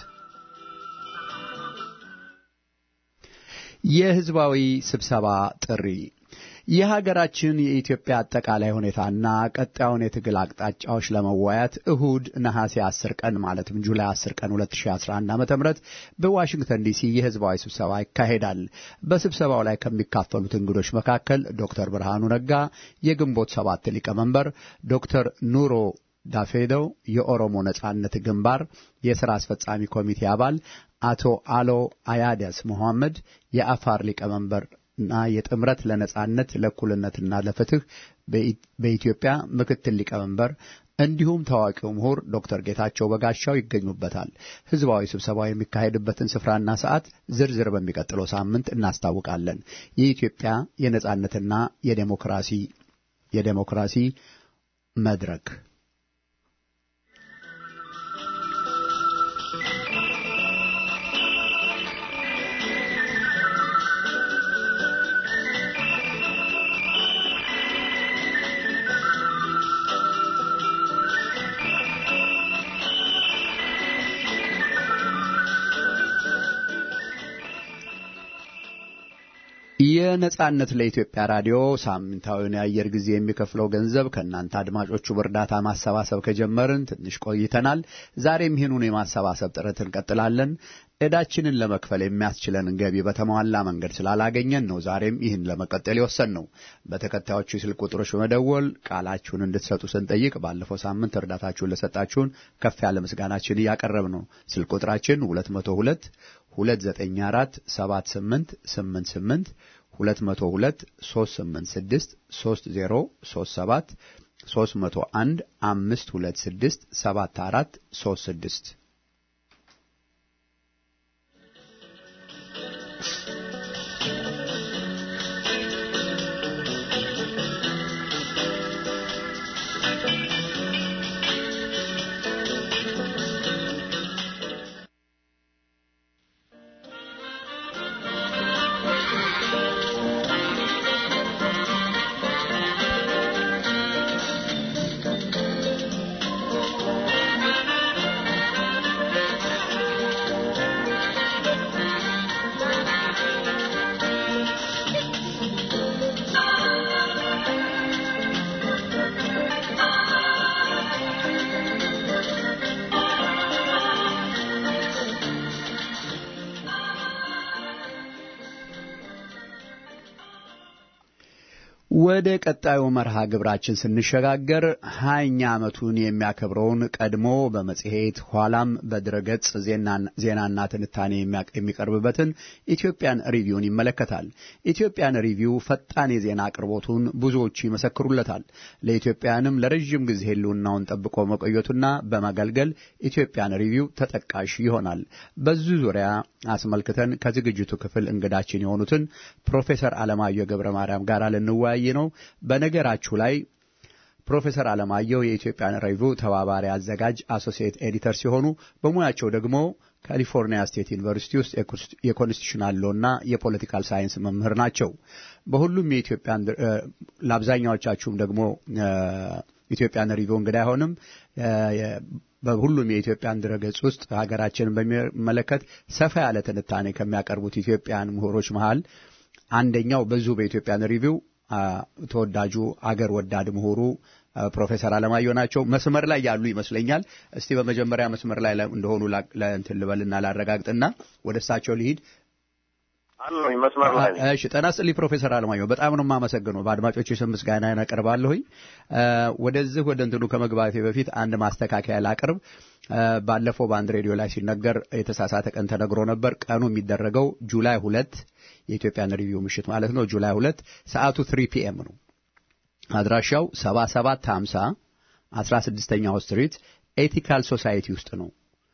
የህዝባዊ ስብሰባ ጥሪ የሀገራችን የኢትዮጵያ አጠቃላይ ሁኔታና ቀጣዩን የትግል አቅጣጫዎች ለመወያየት እሁድ ነሐሴ 10 ቀን ማለትም ጁላይ 10 ቀን 2011 ዓ.ም በዋሽንግተን ዲሲ የህዝባዊ ስብሰባ ይካሄዳል። በስብሰባው ላይ ከሚካፈሉት እንግዶች መካከል ዶክተር ብርሃኑ ነጋ የግንቦት ሰባት ሊቀመንበር፣ ዶክተር ኑሮ ዳፌዶ የኦሮሞ ነጻነት ግንባር የሥራ አስፈጻሚ ኮሚቴ አባል፣ አቶ አሎ አያደስ መሐመድ የአፋር ሊቀመንበር እና የጥምረት ለነጻነት ለእኩልነትና ለፍትህ በኢትዮጵያ ምክትል ሊቀመንበር እንዲሁም ታዋቂው ምሁር ዶክተር ጌታቸው በጋሻው ይገኙበታል። ህዝባዊ ስብሰባው የሚካሄድበትን ስፍራና ሰዓት ዝርዝር በሚቀጥለው ሳምንት እናስታውቃለን። የኢትዮጵያ የነጻነትና የዴሞክራሲ የዴሞክራሲ መድረክ የነጻነት ለኢትዮጵያ ራዲዮ ሳምንታዊውን የአየር ጊዜ የሚከፍለው ገንዘብ ከእናንተ አድማጮቹ በእርዳታ ማሰባሰብ ከጀመርን ትንሽ ቆይተናል። ዛሬም ይህኑን የማሰባሰብ ጥረት እንቀጥላለን። ዕዳችንን ለመክፈል የሚያስችለንን ገቢ በተሟላ መንገድ ስላላገኘን ነው ዛሬም ይህን ለመቀጠል የወሰን ነው። በተከታዮቹ የስልክ ቁጥሮች በመደወል ቃላችሁን እንድትሰጡ ስንጠይቅ ባለፈው ሳምንት እርዳታችሁን ለሰጣችሁን ከፍ ያለ ምስጋናችን እያቀረብ ነው። ስልክ ቁጥራችን 202 294 7888 202 386 3037 301 526 74 36 ወደ ቀጣዩ መርሃ ግብራችን ስንሸጋገር ሀያኛ ዓመቱን የሚያከብረውን ቀድሞ በመጽሔት ኋላም በድረገጽ ዜናና ትንታኔ የሚቀርብበትን ኢትዮጵያን ሪቪውን ይመለከታል። ኢትዮጵያን ሪቪው ፈጣን የዜና አቅርቦቱን ብዙዎቹ ይመሰክሩለታል። ለኢትዮጵያንም ለረዥም ጊዜ ሕልውናውን ጠብቆ መቆየቱና በማገልገል ኢትዮጵያን ሪቪው ተጠቃሽ ይሆናል። በዚህ ዙሪያ አስመልክተን ከዝግጅቱ ክፍል እንግዳችን የሆኑትን ፕሮፌሰር አለማየሁ ገብረ ማርያም ጋር ልንወያይ ነው። በነገራችሁ ላይ ፕሮፌሰር አለማየሁ የኢትዮጵያን ሪቪው ተባባሪ አዘጋጅ አሶሲኤት ኤዲተር ሲሆኑ በሙያቸው ደግሞ ካሊፎርኒያ ስቴት ዩኒቨርሲቲ ውስጥ የኮንስቲቱሽናል ሎና የፖለቲካል ሳይንስ መምህር ናቸው። በሁሉም የኢትዮጵያን ለአብዛኛዎቻችሁም ደግሞ ኢትዮጵያን ሪቪው እንግዳ አይሆንም። በሁሉም የኢትዮጵያን ድረገጽ ውስጥ ሀገራችንን በሚመለከት ሰፋ ያለ ትንታኔ ከሚያቀርቡት ኢትዮጵያን ምሁሮች መሃል አንደኛው በዚሁ በኢትዮጵያን ሪቪው ተወዳጁ አገር ወዳድ ምሁሩ ፕሮፌሰር አለማየሁ ናቸው። መስመር ላይ ያሉ ይመስለኛል። እስቲ በመጀመሪያ መስመር ላይ እንደሆኑ ለእንትን ልበልና ላረጋግጥና ወደ እሳቸው ልሂድ። አለሁኝ መስመር ላይ ነኝ። እሺ ጤና ይስጥልኝ ፕሮፌሰር አለማየሁ በጣም ነው የማመሰግነው። በአድማጮች ስም ምስጋና አቀርባለሁኝ። ወደዚህ ወደ እንትኑ ከመግባቴ በፊት አንድ ማስተካከያ ላቅርብ። ባለፈው በአንድ ሬዲዮ ላይ ሲነገር የተሳሳተ ቀን ተነግሮ ነበር። ቀኑ የሚደረገው ጁላይ ሁለት የኢትዮጵያን ሪቪው ምሽት ማለት ነው። ጁላይ ሁለት ሰዓቱ ትሪ ፒኤም ነው። አድራሻው ሰባ ሰባት ሀምሳ አስራ ስድስተኛው ስትሪት ኤቲካል ሶሳይቲ ውስጥ ነው።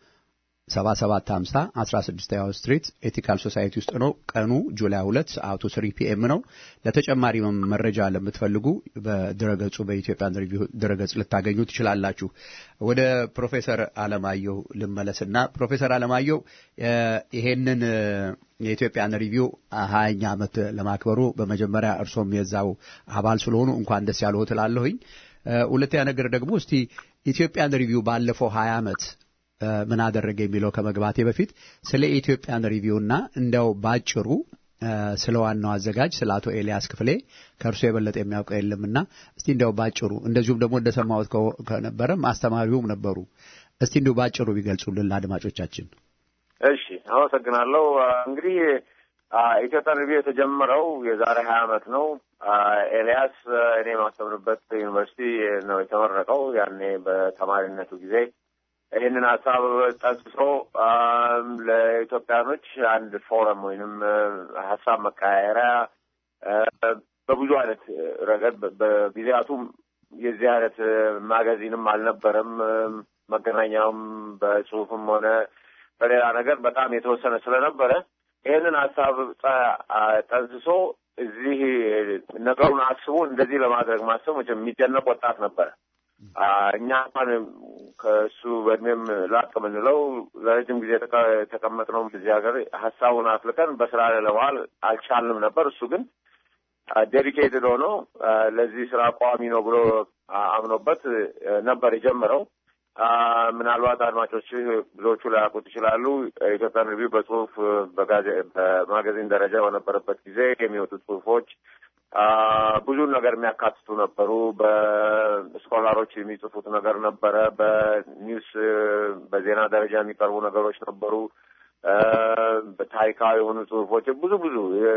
7750 16ኛው ስትሪት ኤቲካል ሶሳይቲ ውስጥ ነው። ቀኑ ጁላይ 2 ሰዓቱ 3 ፒኤም ነው። ለተጨማሪ መረጃ ለምትፈልጉ በድረገጹ በኢትዮጵያ ሪቪው ድረገጽ ልታገኙ ትችላላችሁ። ወደ ፕሮፌሰር አለማየሁ ልመለስና ፕሮፌሰር አለማየሁ ይሄንን የኢትዮጵያን ሪቪው ሀያኛ ዓመት ለማክበሩ በመጀመሪያ እርሶም የዛው አባል ስለሆኑ እንኳን ደስ ያለው ትላለሁኝ። ሁለተኛ ነገር ደግሞ እስቲ ኢትዮጵያን ሪቪው ባለፈው ሀያ ዓመት ምን አደረገ የሚለው ከመግባቴ በፊት ስለ ኢትዮጵያን ሪቪውና እንደው ባጭሩ ስለ ዋናው አዘጋጅ ስለ አቶ ኤልያስ ክፍሌ ከእርሱ የበለጠ የሚያውቀው የለምና እስቲ እንደው ባጭሩ እንደዚሁም ደግሞ እንደሰማሁት ከነበረም አስተማሪውም ነበሩ። እስቲ እንዲሁ ባጭሩ ቢገልጹልን ለአድማጮቻችን። እሺ፣ አመሰግናለሁ። እንግዲህ ኢትዮጵያን ሪቪው የተጀመረው የዛሬ ሀያ ዓመት ነው። ኤልያስ እኔ የማስተምርበት ዩኒቨርሲቲ ነው የተመረቀው። ያኔ በተማሪነቱ ጊዜ ይህንን ሀሳብ ጠንስሶ ለኢትዮጵያኖች አንድ ፎረም ወይንም ሀሳብ መቀያየሪያ በብዙ አይነት ረገድ በጊዜያቱም የዚህ አይነት ማጋዚንም አልነበረም። መገናኛውም በጽሁፍም ሆነ በሌላ ነገር በጣም የተወሰነ ስለነበረ ይህንን ሀሳብ ጠንስሶ እዚህ ነገሩን አስቦ እንደዚህ ለማድረግ ማሰብ መቼም የሚደነቅ ወጣት ነበረ። እኛ እንኳን ከእሱ በእድሜም ላቅ የምንለው ለረጅም ጊዜ የተቀመጥነው እዚህ ሀገር ሀሳቡን አፍልቀን በስራ ላይ ለመዋል አልቻልንም ነበር። እሱ ግን ዴዲኬትድ ሆኖ ለዚህ ስራ ቋሚ ነው ብሎ አምኖበት ነበር የጀመረው። ምናልባት አድማጮች ብዙዎቹ ላያውቁት ይችላሉ። ኢትዮጵያን ሪቪው በጽሁፍ በማጋዚን ደረጃ በነበረበት ጊዜ የሚወጡ ጽሁፎች ብዙን ነገር የሚያካትቱ ነበሩ። በስኮላሮች የሚጽፉት ነገር ነበረ። በኒውስ በዜና ደረጃ የሚቀርቡ ነገሮች ነበሩ። በታሪካዊ የሆኑ ጽሁፎች ብዙ ብዙ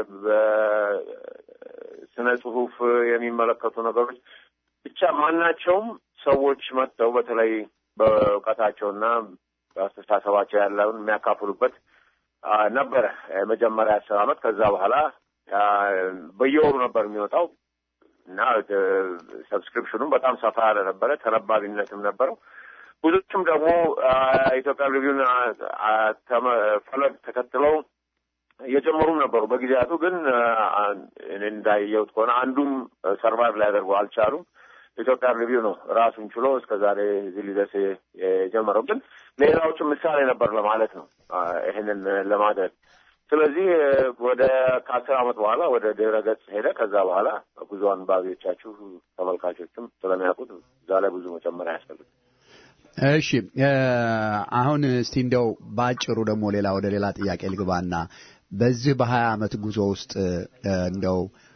በስነ ጽሁፍ የሚመለከቱ ነገሮች ብቻ ማናቸውም ሰዎች መጥተው በተለይ በእውቀታቸውና በአስተሳሰባቸው ያለውን የሚያካፍሉበት ነበረ የመጀመሪያ አስር አመት። ከዛ በኋላ በየወሩ ነበር የሚወጣው እና ሰብስክሪፕሽኑም በጣም ሰፋ ያለ ነበረ፣ ተነባቢነትም ነበረው። ብዙዎችም ደግሞ ኢትዮጵያ ሪቪውን ፈለግ ተከትለው እየጨመሩም ነበሩ። በጊዜያቱ ግን እንዳየሁት ከሆነ አንዱም ሰርቫይቭ ሊያደርጉ አልቻሉም። ኢትዮጵያ ሪቪው ነው ራሱን ችሎ እስከ ዛሬ እዚህ ሊደርስ የጀመረው። ግን ሌላዎቹም ምሳሌ ነበር ለማለት ነው ይህንን ለማድረግ ስለዚህ ወደ ከአስር ዓመት በኋላ ወደ ድረ ገጽ ሄደ። ከዛ በኋላ ብዙ አንባቢዎቻችሁ ተመልካቾችም ስለሚያውቁት እዛ ላይ ብዙ መጨመር አያስፈልግም። እሺ አሁን እስቲ እንደው በአጭሩ ደግሞ ሌላ ወደ ሌላ ጥያቄ ልግባና በዚህ በሀያ ዓመት ጉዞ ውስጥ እንደው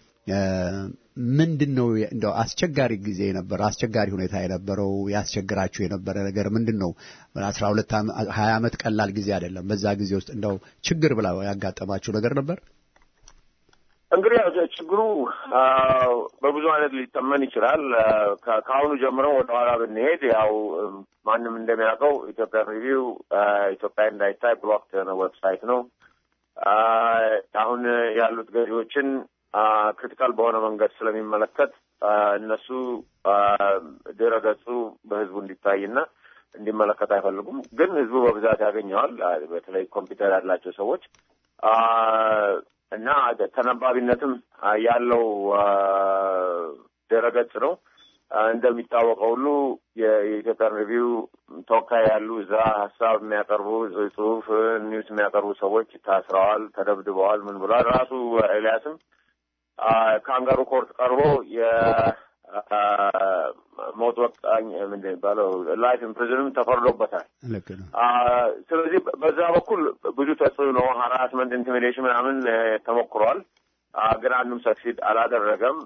ምንድን ነው እንደው አስቸጋሪ ጊዜ የነበረ አስቸጋሪ ሁኔታ የነበረው ያስቸግራችሁ የነበረ ነገር ምንድን ነው? አስራ ሁለት ሀያ ዓመት ቀላል ጊዜ አይደለም። በዛ ጊዜ ውስጥ እንደው ችግር ብላ ያጋጠማችሁ ነገር ነበር? እንግዲህ ችግሩ በብዙ አይነት ሊተመን ይችላል። ከአሁኑ ጀምሮ ወደ ኋላ ብንሄድ ያው ማንም እንደሚያውቀው ኢትዮጵያ ሪቪው ኢትዮጵያ እንዳይታይ ብሎክ የሆነ ዌብሳይት ነው። አሁን ያሉት ገዢዎችን ክሪቲካል በሆነ መንገድ ስለሚመለከት እነሱ ድረ ገጹ በህዝቡ እንዲታይና እንዲመለከት አይፈልጉም። ግን ህዝቡ በብዛት ያገኘዋል። በተለይ ኮምፒውተር ያላቸው ሰዎች እና ተነባቢነትም ያለው ድረ ገጽ ነው። እንደሚታወቀው ሁሉ የኢትዮጵያን ሪቪው ተወካይ ያሉ እዛ ሀሳብ የሚያቀርቡ ጽሁፍ፣ ኒውስ የሚያቀርቡ ሰዎች ታስረዋል፣ ተደብድበዋል፣ ምን ብሏል። ራሱ ኤልያስም ካንጋሩ ኮርት ቀርቦ የሞት ወቃኝ ምንድን የሚባለው ላይፍ ኢምፕሪዝንም ተፈርዶበታል። ልክ ነው። ስለዚህ በዛ በኩል ብዙ ተጽዕኖ ሀራስመንት፣ ኢንቲሚዴሽን ምናምን ተሞክሯል። ግን አንዱም ሰክሲድ አላደረገም።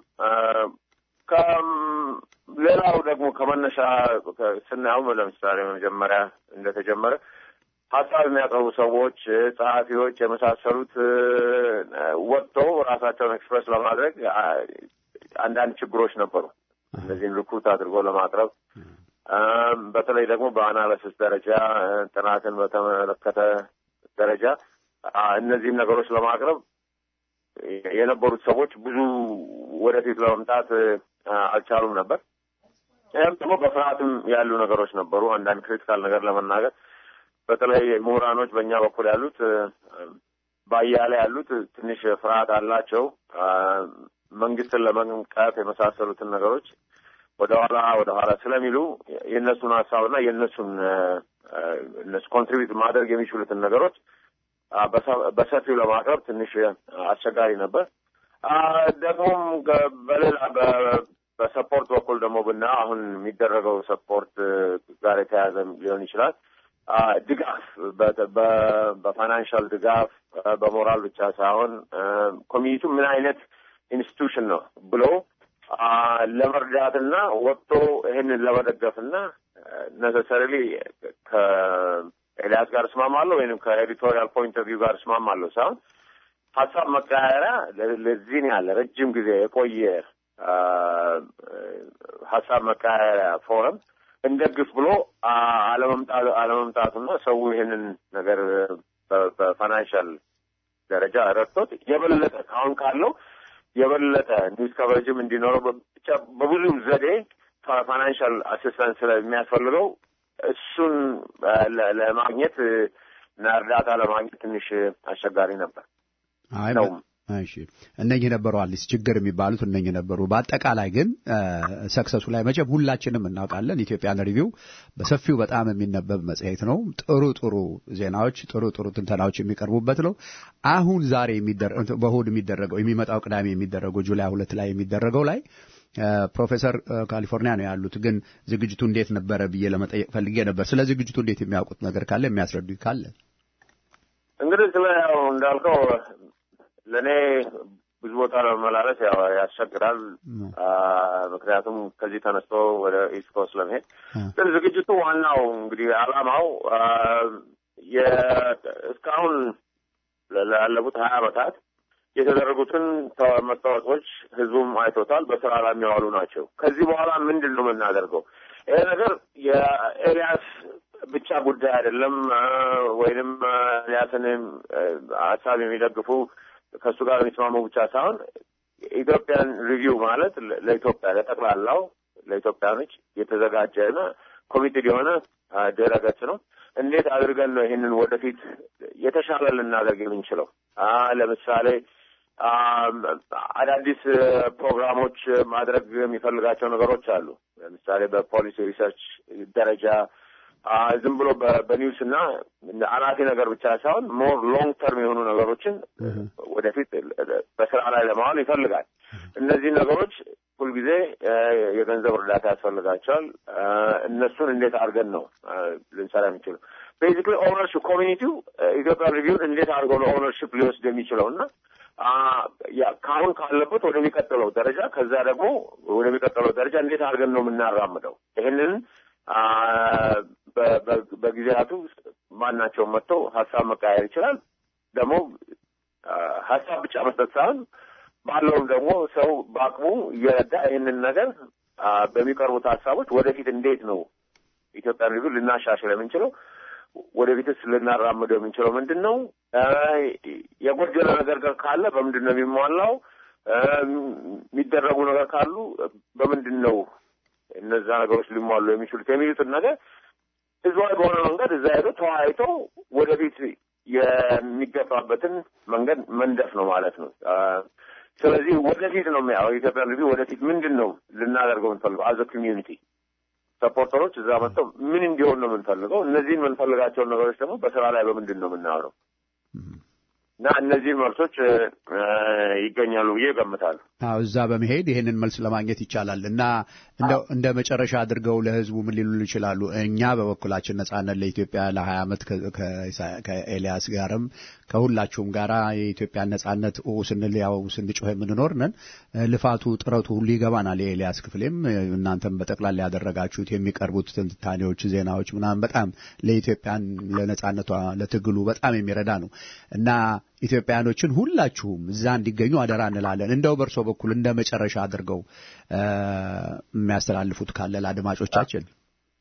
ሌላው ደግሞ ከመነሻ ስናየው ለምሳሌ መጀመሪያ እንደተጀመረ ሀሳብ የሚያቀርቡ ሰዎች፣ ጸሐፊዎች የመሳሰሉት ወጥተው ራሳቸውን ኤክስፕረስ ለማድረግ አንዳንድ ችግሮች ነበሩ። እነዚህን ሪክሩት አድርጎ ለማቅረብ በተለይ ደግሞ በአናሊሲስ ደረጃ ጥናትን በተመለከተ ደረጃ እነዚህን ነገሮች ለማቅረብ የነበሩት ሰዎች ብዙ ወደፊት ለመምጣት አልቻሉም ነበር። ይህም ደግሞ በፍርሃትም ያሉ ነገሮች ነበሩ። አንዳንድ ክሪቲካል ነገር ለመናገር በተለይ ምሁራኖች በእኛ በኩል ያሉት ባያሌ ያሉት ትንሽ ፍርሃት አላቸው። መንግስትን ለመንቀፍ የመሳሰሉትን ነገሮች ወደኋላ ወደኋላ ስለሚሉ የእነሱን ሀሳብና የእነሱን እነሱ ኮንትሪቢዩት ማድረግ የሚችሉትን ነገሮች በሰፊው ለማቅረብ ትንሽ አስቸጋሪ ነበር። ደግሞም በሌላ በሰፖርት በኩል ደግሞ ብና አሁን የሚደረገው ሰፖርት ጋር የተያያዘ ሊሆን ይችላል። ድጋፍ በፋይናንሻል ድጋፍ በሞራል ብቻ ሳይሆን ኮሚኒቲው ምን አይነት ኢንስቲቱሽን ነው ብሎ ለመርዳትና ወጥቶ ይህንን ለመደገፍና ነሰሰሪሊ ከኤልያስ ጋር እስማማለሁ ወይም ከኤዲቶሪያል ፖይንት ኦፍ ቪው ጋር እስማማለሁ ሳይሆን ሀሳብ መቀያየሪያ ለዚህን ያለ ረጅም ጊዜ የቆየ ሀሳብ መቀያየሪያ ፎረም እንደግፍ ብሎ አለመምጣቱና ሰው ይህንን ነገር በፋይናንሻል ደረጃ ረድቶት የበለጠ አሁን ካለው የበለጠ ኒውስ ከቨሬጅም እንዲኖረው ብቻ በብዙ ዘዴ ፋይናንሻል አሲስታንስ ስለሚያስፈልገው እሱን ለማግኘት እና እርዳታ ለማግኘት ትንሽ አስቸጋሪ ነበር ነው። እሺ እነኚህ ነበሩ አዲስ ችግር የሚባሉት እነኚህ ነበሩ። በአጠቃላይ ግን ሰክሰሱ ላይ መቼም ሁላችንም እናውቃለን። ኢትዮጵያን ሪቪው በሰፊው በጣም የሚነበብ መጽሔት ነው። ጥሩ ጥሩ ዜናዎች፣ ጥሩ ጥሩ ትንተናዎች የሚቀርቡበት ነው። አሁን ዛሬ በእሑድ የሚደረገው የሚመጣው ቅዳሜ የሚደረገው ጁላይ ሁለት ላይ የሚደረገው ላይ ፕሮፌሰር ካሊፎርኒያ ነው ያሉት። ግን ዝግጅቱ እንዴት ነበረ ብዬ ለመጠየቅ ፈልጌ ነበር። ስለ ዝግጅቱ እንዴት የሚያውቁት ነገር ካለ የሚያስረዱ ካለ እንግዲህ ስለ ያው እንዳልከው ለእኔ ብዙ ቦታ ለመመላለስ ያው ያስቸግራል። ምክንያቱም ከዚህ ተነስቶ ወደ ኢስት ኮስት ለመሄድ ግን ዝግጅቱ ዋናው እንግዲህ ዓላማው እስካሁን ላለፉት ሀያ ዓመታት የተደረጉትን መታወቆች ህዝቡም አይቶታል። በስራ ላይ የሚዋሉ ናቸው። ከዚህ በኋላ ምንድን ነው የምናደርገው? ይሄ ነገር የኤልያስ ብቻ ጉዳይ አይደለም። ወይንም ኤልያስን ሀሳብ የሚደግፉ ከእሱ ጋር የሚስማሙ ብቻ ሳይሆን ኢትዮጵያን ሪቪው ማለት ለኢትዮጵያ ለጠቅላላው ለኢትዮጵያኖች የተዘጋጀና ኮሚትድ የሆነ ድረ ገጽ ነው። እንዴት አድርገን ነው ይህንን ወደፊት የተሻለ ልናደርግ የምንችለው? ለምሳሌ አዳዲስ ፕሮግራሞች ማድረግ የሚፈልጋቸው ነገሮች አሉ። ለምሳሌ በፖሊሲ ሪሰርች ደረጃ ዝም ብሎ በኒውስ እና አናቴ ነገር ብቻ ሳይሆን ሞር ሎንግ ተርም የሆኑ ነገሮችን ወደፊት በስራ ላይ ለማዋል ይፈልጋል። እነዚህ ነገሮች ሁልጊዜ የገንዘብ እርዳታ ያስፈልጋቸዋል። እነሱን እንዴት አድርገን ነው ልንሰራ የሚችለው? ቤዚክሊ ኦነርሽፕ ኮሚኒቲው ኢትዮጵያ ሪቪውን እንዴት አድርገው ነው ኦነርሽፕ ሊወስድ የሚችለው እና ከአሁን ካለበት ወደሚቀጥለው ደረጃ ከዛ ደግሞ ወደሚቀጥለው ደረጃ እንዴት አድርገን ነው የምናራምደው? ይህንን በጊዜያቱ ማናቸውም መጥቶ ሀሳብ መቀያየር ይችላል። ደግሞ ሀሳብ ብቻ መስጠት ሳይሆን ባለውም ደግሞ ሰው በአቅሙ እየረዳ ይህንን ነገር በሚቀርቡት ሀሳቦች ወደፊት እንዴት ነው ኢትዮጵያን ሪቪው ልናሻሽል የምንችለው ወደፊትስ ልናራምደው የምንችለው ምንድን ነው? የጎደለ ነገር ካለ በምንድን ነው የሚሟላው? የሚደረጉ ነገር ካሉ በምንድን ነው እነዛ ነገሮች ሊሟሉ የሚችሉት የሚሉትን ነገር ህዝባዊ በሆነ መንገድ እዛ ሄዶ ተወያይቶ ወደፊት የሚገባበትን መንገድ መንደፍ ነው ማለት ነው። ስለዚህ ወደፊት ነው የሚያው የኢትዮጵያ ሪቪው ወደፊት ምንድን ነው ልናደርገው የምንፈልገው አዘ ኮሚዩኒቲ ሰፖርተሮች እዛ መጥተው ምን እንዲሆን ነው የምንፈልገው፣ እነዚህን የምንፈልጋቸውን ነገሮች ደግሞ በስራ ላይ በምንድን ነው የምናውለው እና እነዚህን መልሶች ይገኛሉ ብዬ እገምታለሁ። አዎ እዛ በመሄድ ይህንን መልስ ለማግኘት ይቻላል እና እንደው እንደ መጨረሻ አድርገው ለህዝቡ ምን ሊሉ ይችላሉ? እኛ በበኩላችን ነጻነት ለኢትዮጵያ ለሀያ ዓመት ከኤልያስ ጋርም ከሁላችሁም ጋር የኢትዮጵያን ነጻነት ስንል ያው ስንጮህ የምንኖር ነን። ልፋቱ ጥረቱ ሁሉ ይገባናል። የኤልያስ ክፍሌም እናንተም በጠቅላላ ያደረጋችሁት የሚቀርቡት ትንታኔዎች፣ ዜናዎች ምናምን በጣም ለኢትዮጵያን ለነጻነቷ ለትግሉ በጣም የሚረዳ ነው እና ኢትዮጵያኖችን ሁላችሁም እዛ እንዲገኙ አደራ እንላለን። እንደው በእርሶ በኩል እንደ መጨረሻ አድርገው የሚያስተላልፉት ካለ ለአድማጮቻችን።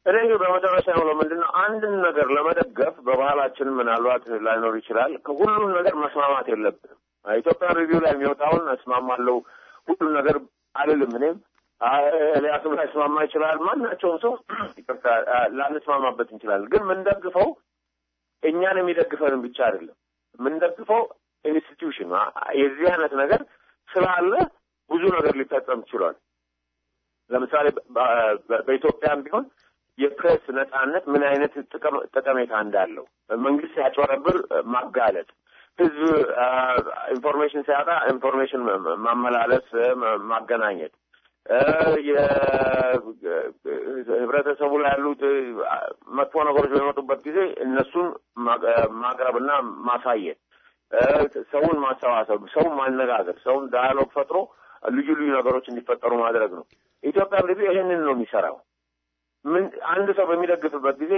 እኔ እንግዲህ በመጨረሻ የሆነው ምንድን ነው አንድን ነገር ለመደገፍ በባህላችን ምናልባት ላይኖር ይችላል። ከሁሉም ነገር መስማማት የለብንም። ኢትዮጵያ ሪቪው ላይ የሚወጣውን እስማማለሁ ሁሉም ነገር አልልም። እኔም ኤልያስም ላይ ስማማ ይችላል። ማናቸውም ሰው ይቅርታ ላንስማማበት እንችላለን። ግን የምንደግፈው እኛን የሚደግፈንን ብቻ አይደለም የምንደግፈው ኢንስቲትዩሽን የዚህ አይነት ነገር ስላለ ብዙ ነገር ሊፈጸም ችሏል። ለምሳሌ በኢትዮጵያም ቢሆን የፕሬስ ነጻነት ምን አይነት ጠቀሜታ እንዳለው መንግስት ሲያጭበረብር ማጋለጥ፣ ህዝብ ኢንፎርሜሽን ሲያጣ ኢንፎርሜሽን ማመላለስ፣ ማገናኘት፣ ህብረተሰቡ ላይ ያሉት መጥፎ ነገሮች በሚመጡበት ጊዜ እነሱን ማቅረብና ማሳየት፣ ሰውን ማሰባሰብ፣ ሰውን ማነጋገር፣ ሰውን ዳያሎግ ፈጥሮ ልዩ ልዩ ነገሮች እንዲፈጠሩ ማድረግ ነው። ኢትዮጵያ እንግዲህ ይሄንን ነው የሚሰራው። ምን አንድ ሰው በሚደግፍበት ጊዜ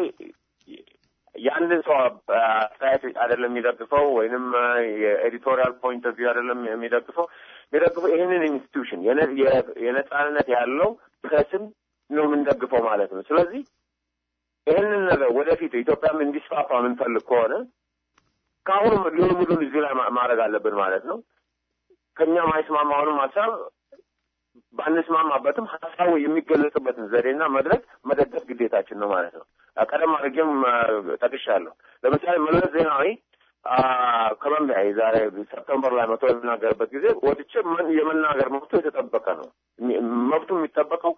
የአንድን ሰው አስተያየት አይደለም የሚደግፈው፣ ወይንም የኤዲቶሪያል ፖይንት ኦፍ ቪው አይደለም የሚደግፈው የሚደግፈው ይህንን ኢንስቲትዩሽን የነጻነት ያለው ፕሬስን ነው የምንደግፈው ማለት ነው። ስለዚህ ይህንን ነገር ወደፊት ኢትዮጵያም እንዲስፋፋ የምንፈልግ ከሆነ ከአሁኑም ልምምዱን እዚህ ላይ ማድረግ አለብን ማለት ነው። ከእኛ ማይስማማውንም ሀሳብ ባንስማማበትም ሀሳቡ የሚገለጽበትን ዘዴና መድረክ መደገፍ ግዴታችን ነው ማለት ነው። ቀደም አድርጌም ጠቅሻለሁ። ለምሳሌ መለስ ዜናዊ ኮሎምቢያ የዛሬ ሰፕተምበር ላይ መቶ የሚናገርበት ጊዜ ወጥቼ የመናገር መብቱ የተጠበቀ ነው። መብቱ የሚጠበቀው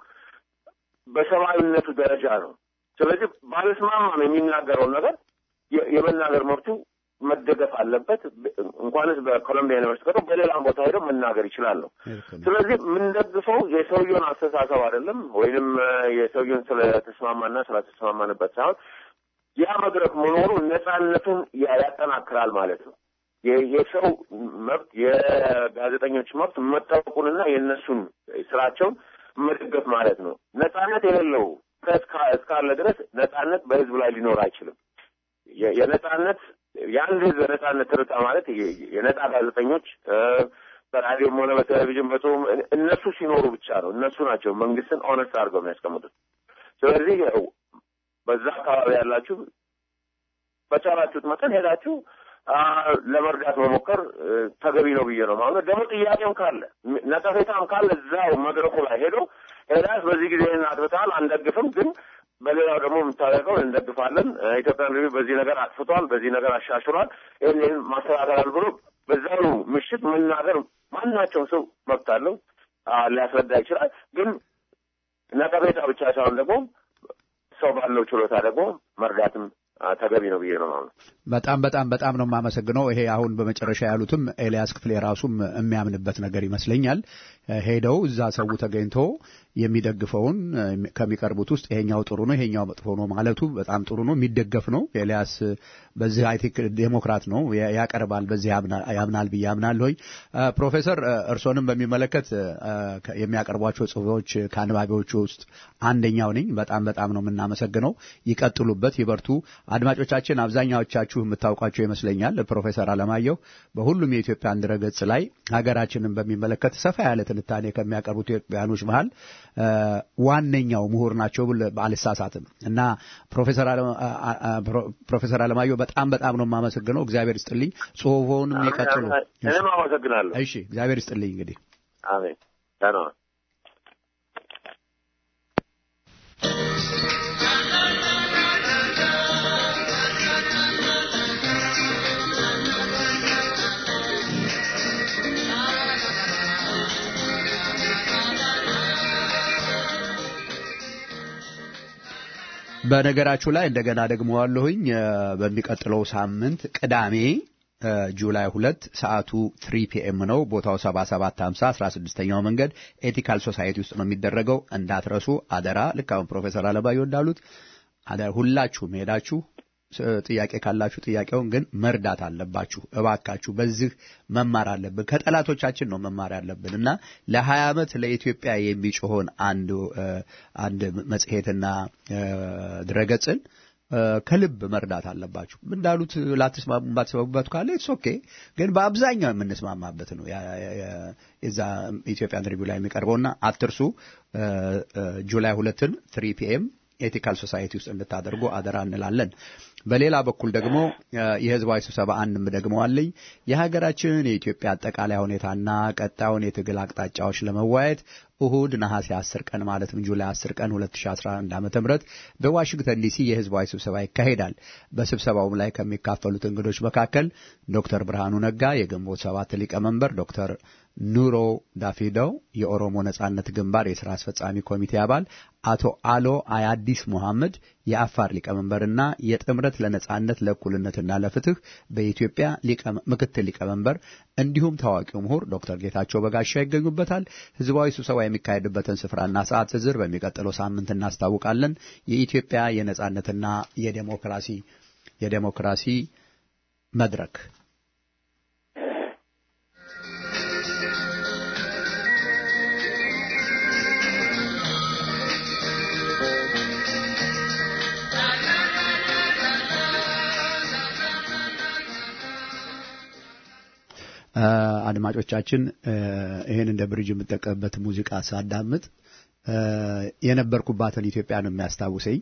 በሰብአዊነቱ ደረጃ ነው። ስለዚህ ባለስማማም የሚናገረውን ነገር የመናገር መብቱ መደገፍ አለበት። እንኳንስ በኮሎምቢያ ዩኒቨርሲቲ ቀርቶ በሌላም ቦታ ሄደው መናገር ይችላል ነው። ስለዚህ የምንደግፈው የሰውየውን አስተሳሰብ አይደለም፣ ወይንም የሰውየውን ስለተስማማና ስላተስማማንበት ሳይሆን ያ መድረክ መኖሩ ነጻነቱን ያጠናክራል ማለት ነው። የሰው መብት የጋዜጠኞች መብት መጠበቁንና የእነሱን ስራቸውን መደገፍ ማለት ነው። ነጻነት የሌለው እስካለ ድረስ ነጻነት በህዝብ ላይ ሊኖር አይችልም። የነጻነት የአንድ ህዝብ ነጻነት ትርታ ማለት የነጻ ጋዜጠኞች በራዲዮም ሆነ በቴሌቪዥን በጽሁም እነሱ ሲኖሩ ብቻ ነው። እነሱ ናቸው መንግስትን ኦነስት አድርገው የሚያስቀምጡት። ስለዚህ በዛ አካባቢ ያላችሁ በቻላችሁት መጠን ሄዳችሁ ለመርዳት መሞከር ተገቢ ነው ብዬ ነው ማለት ደግሞ ጥያቄም ካለ ነቀፌታም ካለ እዛው መድረኩ ላይ ሄዶ ኤልያስ በዚህ ጊዜ አጥፍተሃል፣ አንደግፍም ግን በሌላው ደግሞ የምታደርገው እንደግፋለን። ኢትዮጵያን ሪቪው በዚህ ነገር አጥፍቷል፣ በዚህ ነገር አሻሽሏል፣ ይህን ይህን ማስተካከላል ብሎ በዛው ምሽት መናገር ማናቸውም ሰው መብት አለው፣ ሊያስረዳ ይችላል። ግን ነቀፌታ ብቻ ሳይሆን ደግሞ ሰው ባለው ችሎታ ደግሞ መርዳትም ተገቢ ነው ብዬ ነው ማለት በጣም በጣም በጣም ነው የማመሰግነው። ይሄ አሁን በመጨረሻ ያሉትም ኤልያስ ክፍሌ ራሱም የሚያምንበት ነገር ይመስለኛል። ሄደው እዛ ሰው ተገኝቶ የሚደግፈውን ከሚቀርቡት ውስጥ ይሄኛው ጥሩ ነው፣ ይሄኛው መጥፎ ነው ማለቱ በጣም ጥሩ ነው፣ የሚደገፍ ነው። ኤልያስ በዚህ አይ ቲንክ ዴሞክራት ነው፣ ያቀርባል፣ በዚህ ያምናል ብዬ አምናለሁኝ። ፕሮፌሰር እርሶንም በሚመለከት የሚያቀርቧቸው ጽሁፎች ከአንባቢዎቹ ውስጥ አንደኛው ነኝ። በጣም በጣም ነው የምናመሰግነው። ይቀጥሉበት፣ ይበርቱ። አድማጮቻችን አብዛኛዎቻችሁ የምታውቋቸው ይመስለኛል። ፕሮፌሰር አለማየሁ በሁሉም የኢትዮጵያን ድረገጽ ላይ ሀገራችንን በሚመለከት ሰፋ ያለ ትንታኔ ከሚያቀርቡት ኢትዮጵያኖች መሀል ዋነኛው ምሁር ናቸው ብል አልሳሳትም እና ፕሮፌሰር አለማየሁ በጣም በጣም ነው የማመሰግነው። እግዚአብሔር ይስጥልኝ። ጽሁፎውንም ይቀጥሉ። እኔም አመሰግናለሁ። እሺ፣ እግዚአብሔር ይስጥልኝ። እንግዲህ አሜን። ደህና በነገራችሁ ላይ እንደገና ደግሞ ዋለሁኝ በሚቀጥለው ሳምንት ቅዳሜ ጁላይ ሁለት ሰዓቱ ትሪ ፒኤም ነው። ቦታው ሰባ ሰባት ሀምሳ አስራ ስድስተኛው መንገድ ኤቲካል ሶሳይቲ ውስጥ ነው የሚደረገው። እንዳትረሱ አደራ። ልክ አሁን ፕሮፌሰር አለባየሁ እንዳሉት አደራ ሁላችሁም ሄዳችሁ ጥያቄ ካላችሁ ጥያቄውን ግን መርዳት አለባችሁ። እባካችሁ በዚህ መማር አለብን። ከጠላቶቻችን ነው መማር ያለብን እና ለሀያ ዓመት ለኢትዮጵያ የሚጮሆን አንድ አንድ መጽሔትና ድረገጽን ከልብ መርዳት አለባችሁ። እንዳሉት ላትስማሙ ባትስማሙበት ካለ ኢትስ ኦኬ፣ ግን በአብዛኛው የምንስማማበት ነው የዛ ኢትዮጵያን ሪቪው ላይ የሚቀርበውና አትርሱ። ጁላይ ሁለትን ትሪ ፒኤም ኤቲካል ሶሳይቲ ውስጥ እንድታደርጉ አደራ እንላለን። በሌላ በኩል ደግሞ የህዝባዊ ስብሰባ አንድም ደግሞ አለኝ የሀገራችንን የኢትዮጵያ አጠቃላይ ሁኔታና ቀጣዩን የትግል አቅጣጫዎች ለመወያየት እሁድ ነሐሴ 10 ቀን ማለትም ጁላይ 10 ቀን 2011 ዓ.ም በዋሽንግተን ዲሲ የህዝባዊ ስብሰባ ይካሄዳል። በስብሰባውም ላይ ከሚካፈሉት እንግዶች መካከል ዶክተር ብርሃኑ ነጋ የግንቦት ሰባት ሊቀመንበር፣ ዶክተር ኑሮ ዳፊደው የኦሮሞ ነጻነት ግንባር የስራ አስፈጻሚ ኮሚቴ አባል፣ አቶ አሎ አያዲስ ሙሐመድ የአፋር ሊቀመንበርና የጥምረት ለነጻነት ለእኩልነትና ለፍትህ በኢትዮጵያ ምክትል ሊቀመንበር እንዲሁም ታዋቂው ምሁር ዶክተር ጌታቸው በጋሻ ይገኙበታል። ህዝባዊ ስብሰባ የሚካሄድበትን ስፍራና ሰዓት ዝርዝር በሚቀጥለው ሳምንት እናስታውቃለን። የኢትዮጵያ የነጻነትና የዴሞክራሲ የዴሞክራሲ መድረክ አድማጮቻችን ይህን እንደ ብሪጅ የምጠቀምበት ሙዚቃ ሳዳምጥ የነበርኩባትን ኢትዮጵያ ነው የሚያስታውሰኝ።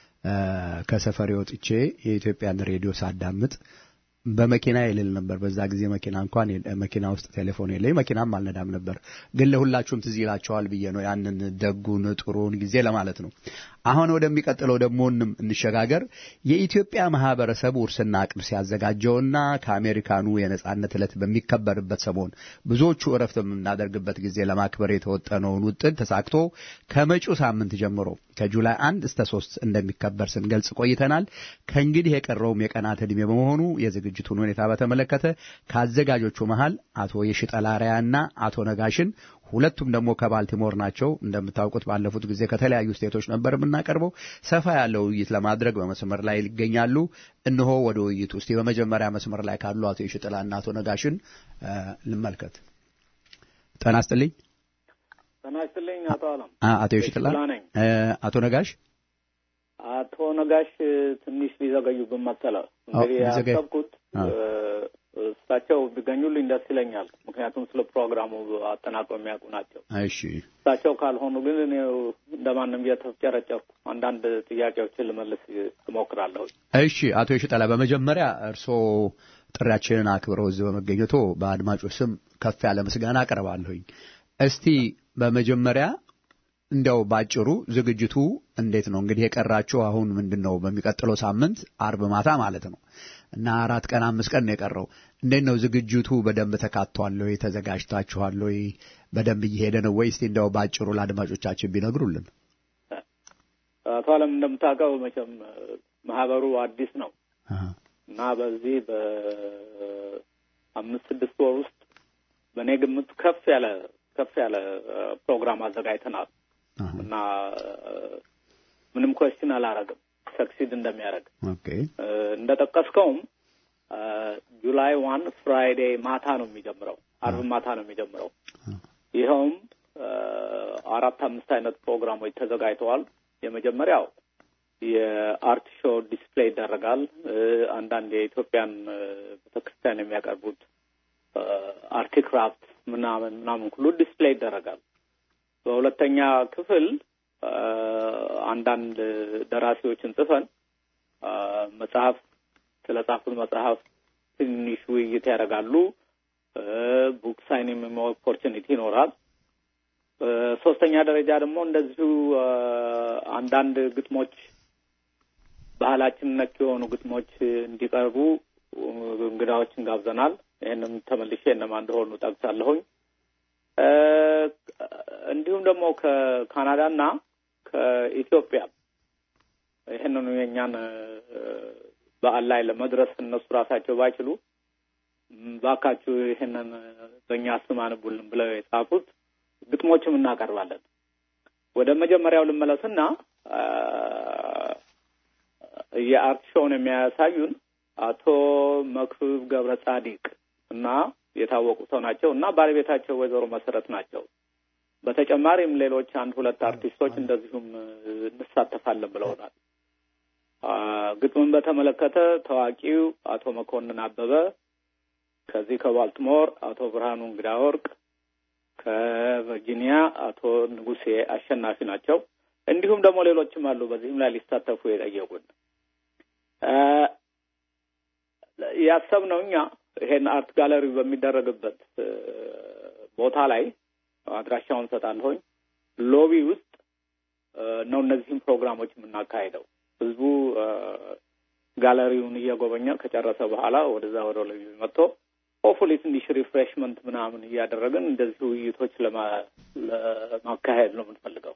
ከሰፈሬ ወጥቼ የኢትዮጵያን ሬዲዮ ሳዳምጥ በመኪና ይልል ነበር። በዛ ጊዜ መኪና እንኳን መኪና ውስጥ ቴሌፎን የለኝ፣ መኪናም አልነዳም ነበር። ግን ለሁላችሁም ትዝ ይላቸዋል ብዬ ነው ያንን ደጉን ጥሩን ጊዜ ለማለት ነው። አሁን ወደሚቀጥለው ደግሞ እንሸጋገር። የኢትዮጵያ ማህበረሰብ ውርስና ቅርስ ያዘጋጀውና ከአሜሪካኑ የነጻነት ዕለት በሚከበርበት ሰሞን ብዙዎቹ እረፍት በምናደርግበት ጊዜ ለማክበር የተወጠነውን ውጥን ተሳክቶ ከመጪው ሳምንት ጀምሮ ከጁላይ አንድ እስከ ሶስት እንደሚከበር ስንገልጽ ቆይተናል። ከእንግዲህ የቀረውም የቀናት ዕድሜ በመሆኑ የዝግጅቱን ሁኔታ በተመለከተ ከአዘጋጆቹ መሃል አቶ የሽጠላሪያና አቶ ነጋሽን ሁለቱም ደግሞ ከባልቲሞር ናቸው። እንደምታውቁት ባለፉት ጊዜ ከተለያዩ ስቴቶች ነበር የምናቀርበው። ሰፋ ያለው ውይይት ለማድረግ በመስመር ላይ ይገኛሉ። እነሆ ወደ ውይይቱ እስቲ በመጀመሪያ መስመር ላይ ካሉ አቶ የሽጥላና አቶ ነጋሽን ልመልከት። ጤና ይስጥልኝ። ጤና ይስጥልኝ አቶ አለም። አቶ የሽጥላ ነኝ። አቶ ነጋሽ አቶ ነጋሽ ትንሽ ሊዘገዩብን መሰለ። እንግዲህ ያሰብኩት እሳቸው ቢገኙልኝ ደስ ይለኛል። ምክንያቱም ስለ ፕሮግራሙ አጠናቀው የሚያውቁ ናቸው። እሺ፣ እሳቸው ካልሆኑ ግን እኔ እንደማንም እየተፍጨረጨርኩ አንዳንድ ጥያቄዎችን ልመልስ እሞክራለሁ። እሺ፣ አቶ የሽጠላ በመጀመሪያ እርስዎ ጥሪያችንን አክብረው እዚህ በመገኘቶ በአድማጮች ስም ከፍ ያለ ምስጋና አቀርባለሁኝ። እስቲ በመጀመሪያ እንዲያው ባጭሩ ዝግጅቱ እንዴት ነው? እንግዲህ የቀራችሁ አሁን ምንድን ነው? በሚቀጥለው ሳምንት አርብ ማታ ማለት ነው እና አራት ቀን አምስት ቀን ነው የቀረው። እንዴት ነው ዝግጅቱ? በደንብ ተካቷል ወይ? ተዘጋጅታችኋል ወይ? በደንብ እየሄደ ነው ወይ? እስቲ እንዲያው ባጭሩ ለአድማጮቻችን ቢነግሩልን። አቶ አለም እንደምታውቀው መቼም ማህበሩ አዲስ ነው እና በዚህ በአምስት ስድስት ወር ውስጥ በእኔ ግምት ከፍ ያለ ከፍ ያለ ፕሮግራም አዘጋጅተናል እና ምንም ኮስችን አላረግም ሰክሲድ እንደሚያደርግ እንደ ጠቀስከውም ጁላይ ዋን ፍራይዴ ማታ ነው የሚጀምረው፣ አርብ ማታ ነው የሚጀምረው። ይኸውም አራት አምስት አይነት ፕሮግራሞች ተዘጋጅተዋል። የመጀመሪያው የአርት ሾው ዲስፕሌይ ይደረጋል። አንዳንድ የኢትዮጵያን ቤተክርስቲያን የሚያቀርቡት አርቲክራፍት ምናምን ምናምን ሁሉ ዲስፕሌይ ይደረጋል። በሁለተኛ ክፍል አንዳንድ ደራሲዎችን ጽፈን መጽሐፍ ስለ ጻፉት መጽሐፍ ትንሽ ውይይት ያደርጋሉ። ቡክ ሳይኒንግ ኦፖርቹኒቲ ይኖራል። በሶስተኛ ደረጃ ደግሞ እንደዚሁ አንዳንድ ግጥሞች ባህላችን ነክ የሆኑ ግጥሞች እንዲቀርቡ እንግዳዎችን ጋብዘናል። ይህንም ተመልሼ እነማ እንደሆኑ ጠቅሳለሁኝ። እንዲሁም ደግሞ ከካናዳና ከኢትዮጵያ ይህንኑ የእኛን በዓል ላይ ለመድረስ እነሱ ራሳቸው ባይችሉ ባካችሁ ይህንን በእኛ ስም አንቡልን ብለው የጻፉት ግጥሞችም እናቀርባለን። ወደ መጀመሪያው ልመለስና የአርት ሾውን የሚያሳዩን አቶ መክብብ ገብረ ጻዲቅ እና የታወቁ ሰው ናቸው እና ባለቤታቸው ወይዘሮ መሰረት ናቸው። በተጨማሪም ሌሎች አንድ ሁለት አርቲስቶች እንደዚሁም እንሳተፋለን ብለውናል። ግጥምን በተመለከተ ታዋቂው አቶ መኮንን አበበ ከዚህ ከባልቲሞር አቶ ብርሃኑ እንግዳ ወርቅ ከቨርጂኒያ አቶ ንጉሴ አሸናፊ ናቸው። እንዲሁም ደግሞ ሌሎችም አሉ በዚህም ላይ ሊሳተፉ የጠየቁን ያሰብነው እኛ ይሄን አርት ጋለሪ በሚደረግበት ቦታ ላይ አድራሻውን ሰጣለሁኝ ሎቢ ውስጥ ነው እነዚህም ፕሮግራሞች የምናካሄደው። ህዝቡ ጋለሪውን እየጎበኘ ከጨረሰ በኋላ ወደዛ ወደ ሎቢ መጥቶ ሆፉሊ ትንሽ ሪፍሬሽመንት ምናምን እያደረግን እንደዚህ ውይይቶች ለማካሄድ ነው የምንፈልገው።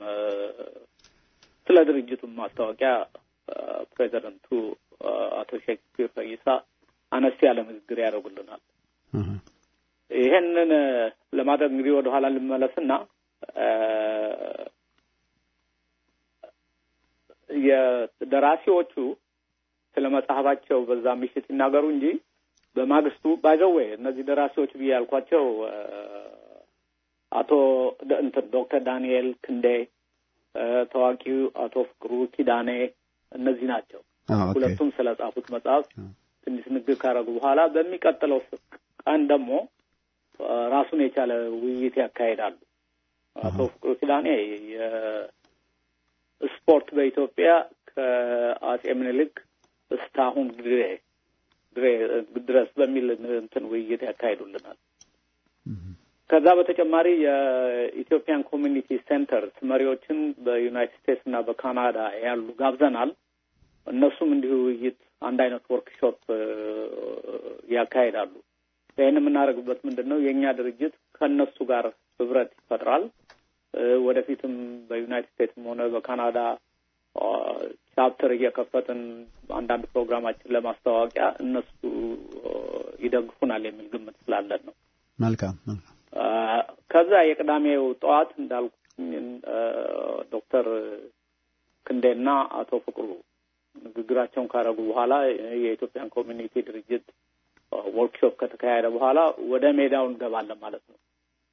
ስለ ድርጅቱም ማስታወቂያ ፕሬዚደንቱ አቶ ሼክስፒር ፈይሳ አነስ ያለ ንግግር ያደርጉልናል። ይሄንን ለማድረግ እንግዲህ ወደኋላ ልመለስና የደራሲዎቹ ስለ መጽሐፋቸው በዛ ምሽት ይናገሩ እንጂ በማግስቱ ባይዘዌ እነዚህ ደራሲዎች ብዬ ያልኳቸው አቶ እንትን ዶክተር ዳንኤል ክንዴ፣ ታዋቂው አቶ ፍቅሩ ኪዳኔ እነዚህ ናቸው። ሁለቱም ስለ ጻፉት መጽሐፍ ትንሽ ንግግር ካደረጉ በኋላ በሚቀጥለው ቀን ደግሞ ራሱን የቻለ ውይይት ያካሂዳሉ። አቶ ፍቅሩ ኪዳኔ የስፖርት በኢትዮጵያ ከአጼ ምኒልክ እስካሁን ድሬ ድረስ በሚል እንትን ውይይት ያካሂዱልናል። ከዛ በተጨማሪ የኢትዮጵያን ኮሚኒቲ ሴንተርስ መሪዎችን በዩናይትድ ስቴትስ እና በካናዳ ያሉ ጋብዘናል። እነሱም እንዲሁ ውይይት አንድ አይነት ወርክሾፕ ያካሂዳሉ። ይህን የምናደርግበት ምንድን ነው? የእኛ ድርጅት ከእነሱ ጋር ህብረት ይፈጥራል። ወደፊትም በዩናይትድ ስቴትስም ሆነ በካናዳ ቻፕተር እየከፈትን አንዳንድ ፕሮግራማችን ለማስታወቂያ እነሱ ይደግፉናል የሚል ግምት ስላለን ነው። መልካም መልካም። ከዛ የቅዳሜው ጠዋት እንዳልኩኝ ዶክተር ክንዴና አቶ ፍቅሩ ንግግራቸውን ካደረጉ በኋላ የኢትዮጵያን ኮሚኒቲ ድርጅት ወርክሾፕ ከተካሄደ በኋላ ወደ ሜዳው እንገባለን ማለት ነው።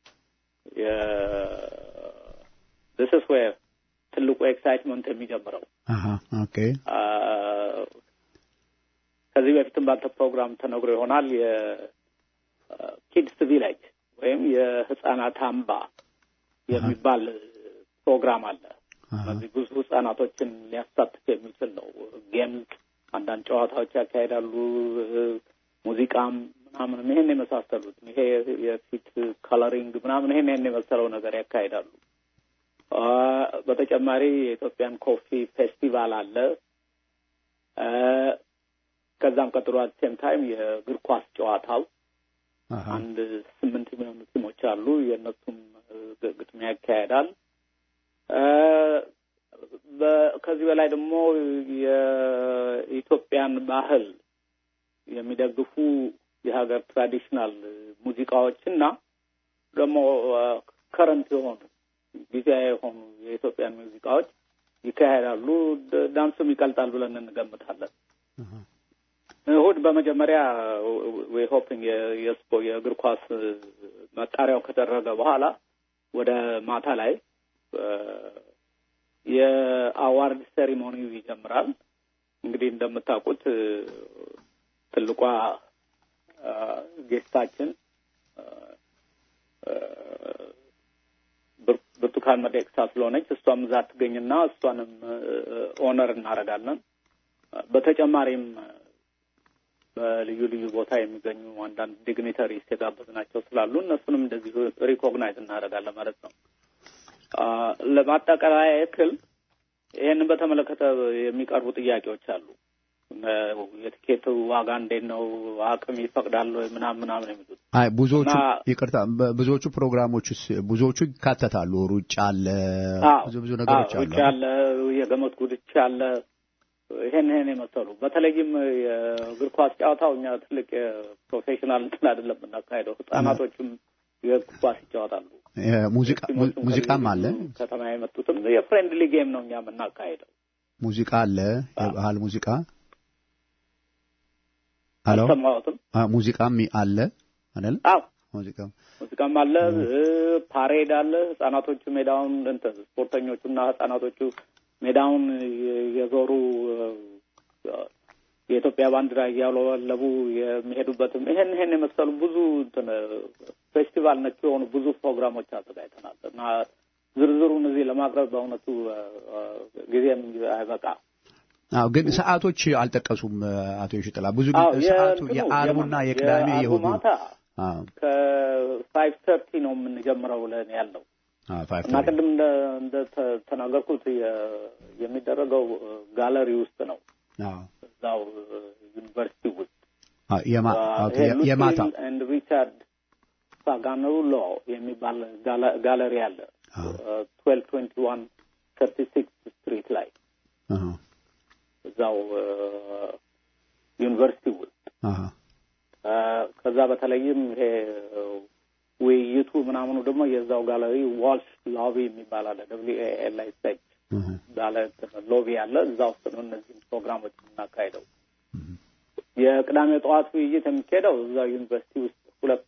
ስ ስ ዌር ትልቁ ኤክሳይትመንት የሚጀምረው ኦኬ። ከዚህ በፊትም ባንተ ፕሮግራም ተነግሮ ይሆናል። የኪድስ ቪሌጅ ወይም የህጻናት አምባ የሚባል ፕሮግራም አለ። እነዚህ ብዙ ህጻናቶችን ሊያሳትፍ የሚችል ነው። ጌምስ፣ አንዳንድ ጨዋታዎች ያካሄዳሉ። ሙዚቃም ምናምንም ይሄን የመሳሰሉት ይሄ የፊት ከለሪንግ ምናምን ይሄን ይሄን የመሰለው ነገር ያካሄዳሉ። በተጨማሪ የኢትዮጵያን ኮፊ ፌስቲቫል አለ። ከዛም ቀጥሎ አት ሴም ታይም የእግር ኳስ ጨዋታው አንድ ስምንት የሚሆኑ ቲሞች አሉ። የእነሱም ግጥሚያ ያካሄዳል። ከዚህ በላይ ደግሞ የኢትዮጵያን ባህል የሚደግፉ የሀገር ትራዲሽናል ሙዚቃዎችና ደግሞ ከረንት የሆኑ ጊዜያዊ የሆኑ የኢትዮጵያን ሙዚቃዎች ይካሄዳሉ። ዳንሱም ይቀልጣል ብለን እንገምታለን። እሁድ በመጀመሪያ ዌይ ሆፒንግ የስፖ የእግር ኳስ መጣሪያው ከተደረገ በኋላ ወደ ማታ ላይ የአዋርድ ሴሪሞኒው ይጀምራል። እንግዲህ እንደምታውቁት ትልቋ ጌስታችን ብርቱካን ሚደቅሳ ስለሆነች እሷም እዛ ትገኝና እሷንም ኦነር እናደርጋለን። በተጨማሪም በልዩ ልዩ ቦታ የሚገኙ አንዳንድ ዲግኒተሪስ የጋበዝናቸው ስላሉ እነሱንም እንደዚሁ ሪኮግናይዝ እናደርጋለን ማለት ነው። ለማጠቃለያ ያክል ይህንን በተመለከተ የሚቀርቡ ጥያቄዎች አሉ። የትኬት ዋጋ እንዴት ነው? አቅም ይፈቅዳል ወይ? ምናምን ምናምን የሚሉት አይ ብዙዎቹ ይቅርታ፣ ብዙዎቹ ፕሮግራሞችስ ብዙዎቹ ይካተታሉ። ሩጫ አለ፣ ብዙ ብዙ ነገሮች አሉ። ሩጫ አለ፣ የገመድ ጉድቻ አለ። ይሄን ይሄን የመሰሉ በተለይም የእግር ኳስ ጨዋታው እኛ ትልቅ የፕሮፌሽናል እንትን አይደለም የምናካሄደው። ህጻናቶችም የእግር ኳስ ይጫወታሉ። ሙዚቃም አለ። ከተማ የመጡትም የፍሬንድሊ ጌም ነው እኛ የምናካሄደው። ሙዚቃ አለ፣ የባህል ሙዚቃ ሄሎ፣ አልሰማሁትም። ሙዚቃም አለ አይደል? አዎ ሙዚቃ ሙዚቃም አለ። ፓሬድ አለ። ህጻናቶቹ ሜዳውን እንትን ስፖርተኞቹና ህጻናቶቹ ሜዳውን የዞሩ የኢትዮጵያ ባንዲራ እያውለበለቡ የሚሄዱበትም ይሄን ይሄን የመሰሉ ብዙ እንትን ፌስቲቫል ነክ የሆኑ ብዙ ፕሮግራሞች አዘጋጅተናል እና ዝርዝሩን እዚህ ለማቅረብ በእውነቱ ጊዜም አይበቃ። አዎ ግን ሰዓቶች አልጠቀሱም አቶ ይሽጥላ። ብዙ አዎ ሰዓቱ የእንትኑ የአርቡና የቅዳሜ የአርቡ የእሁዱ ማታ አዎ ከፋይቭ ተርቲ ነው የምንጀምረው ብለን ያለው አዎ ፋይቭ እና ቅድም እንደ እንደ ተ- ተናገርኩት የ- የሚደረገው ጋለሪ ውስጥ ነው አዎ እዛው ዩኒቨርሲቲ ውስጥ አዎ የማ ኦኬ የማታ ኤንድ ሪቻርድ ሳጋኖ ሎ የሚባል ጋላ- ጋለሪ አለ ትዌልቭ ትዌንቲ ዋን ተርቲ ሲክስ ስትሪት ላይ አሃ እዛው ዩኒቨርሲቲ ውስጥ አሃ አ፣ ከዛ በተለይም ይሄ ውይይቱ ምናምኑ ደግሞ የዛው ጋለሪ ዋልሽ ሎቢ የሚባል አለ ደብሊው ኤ ኤል አይ ኤስ ኤች አሃ ባለ ሎቢ አለ። እዛ ውስጥ ነው እነዚህም ፕሮግራሞች የምናካሄደው። የቅዳሜ ጠዋት ውይይት የሚካሄደው እዛ ዩኒቨርሲቲ ውስጥ ሁለት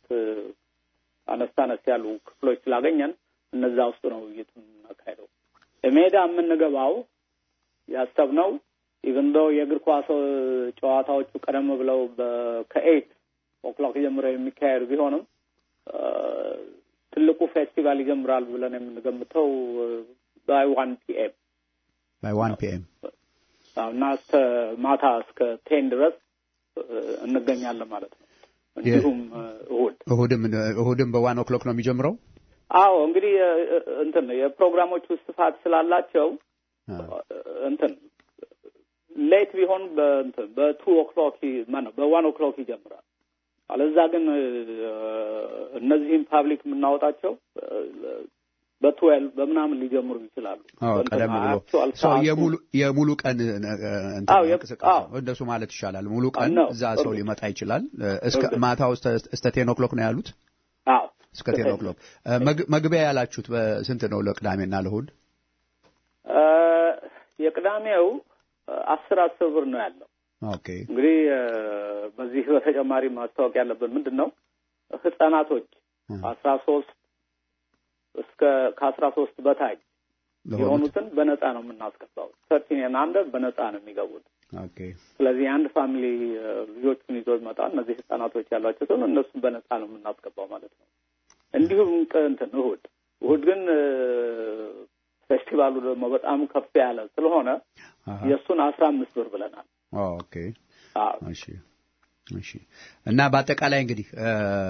አነስ አነስ ያሉ ክፍሎች ስላገኘን እነዛ ውስጥ ነው ውይይት የምናካሄደው። ሜዳ የምንገባው ያሰብነው ኢቨን ዶ የእግር ኳስ ጨዋታዎቹ ቀደም ብለው ከኤይት ኦክሎክ ጀምረው የሚካሄዱ ቢሆንም አ፣ ትልቁ ፌስቲቫል ይጀምራል ብለን የምንገምተው ባይ ዋን ፒኤም ባይ ዋን ፒኤም እና እስከ ማታ እስከ ቴን ድረስ እ፣ እንገኛለን ማለት ነው። እንዲሁም እ፣ እሁድ እሁድም እሁድም በዋን ኦክሎክ ነው የሚጀምረው። አዎ እንግዲህ እ፣ እ፣ እንትን የፕሮግራሞቹ ስፋት ስላላቸው አዎ እንትን ሌት ቢሆን በእንትን በቱ ኦክሎክ ማነው በዋን ኦክሎክ ይጀምራል። አለዛ ግን እ፣ እነዚህም ፓብሊክ የምናወጣቸው በትዌልቭ በምናምን ሊጀምሩ ይችላሉ። አዎ በእንትን ቀደም ብሎ actual ሰው ሰዓቱ- የሙሉ የሙሉ ቀን እ፣ እንትን አዎ፣ የ- እንቅስቃሴ አዎ። ነው። እንደሱ ማለት ይሻላል። ሙሉ ቀን ነው። እዛ ሰው እርግጥ። ሊመጣ ይችላል። እ፣ እስከ እርግጥ። ማታው እስከ እስከ ቴን ኦክሎክ ነው ያሉት። አዎ እስከ ቴን ኦክሎክ እ፣ መግ- መግቢያ ያላችሁት በስንት ነው ለቅዳሜና ለእሁድ? እ፣ የቅዳሜው እ፣ አስር አስር ብር ነው ያለው። ኦኬ እንግዲህ እ፣ በዚህ በተጨማሪ ማስታወቅ ያለብን ምንድን ነው ህጻናቶች እ፣ አስራ ሶስት እስከ ከአስራ ሶስት በታች ለሆኑት የሆኑትን በነፃ ነው የምናስገባው። ሰርቲን አንደር በነፃ ነው የሚገቡት። ኦኬ ስለዚህ አንድ ፋሚሊ እ፣ ልጆቹን ይዞ ይመጣ እነዚህ ህጻናቶች ያሏቸው ሲሆን እነሱን በነፃ ነው የምናስገባው ማለት ነው። እንዲሁም ቅ- እንትን እሁድ እሁድ ግን እ፣ ፌስቲቫሉ ደግሞ በጣም ከፍ ያለ ስለሆነ አሃ የእሱን አስራ አምስት ብር ብለናል። ኦኬ አዎ እሺ እሺ እና በአጠቃላይ እንግዲህ እ፣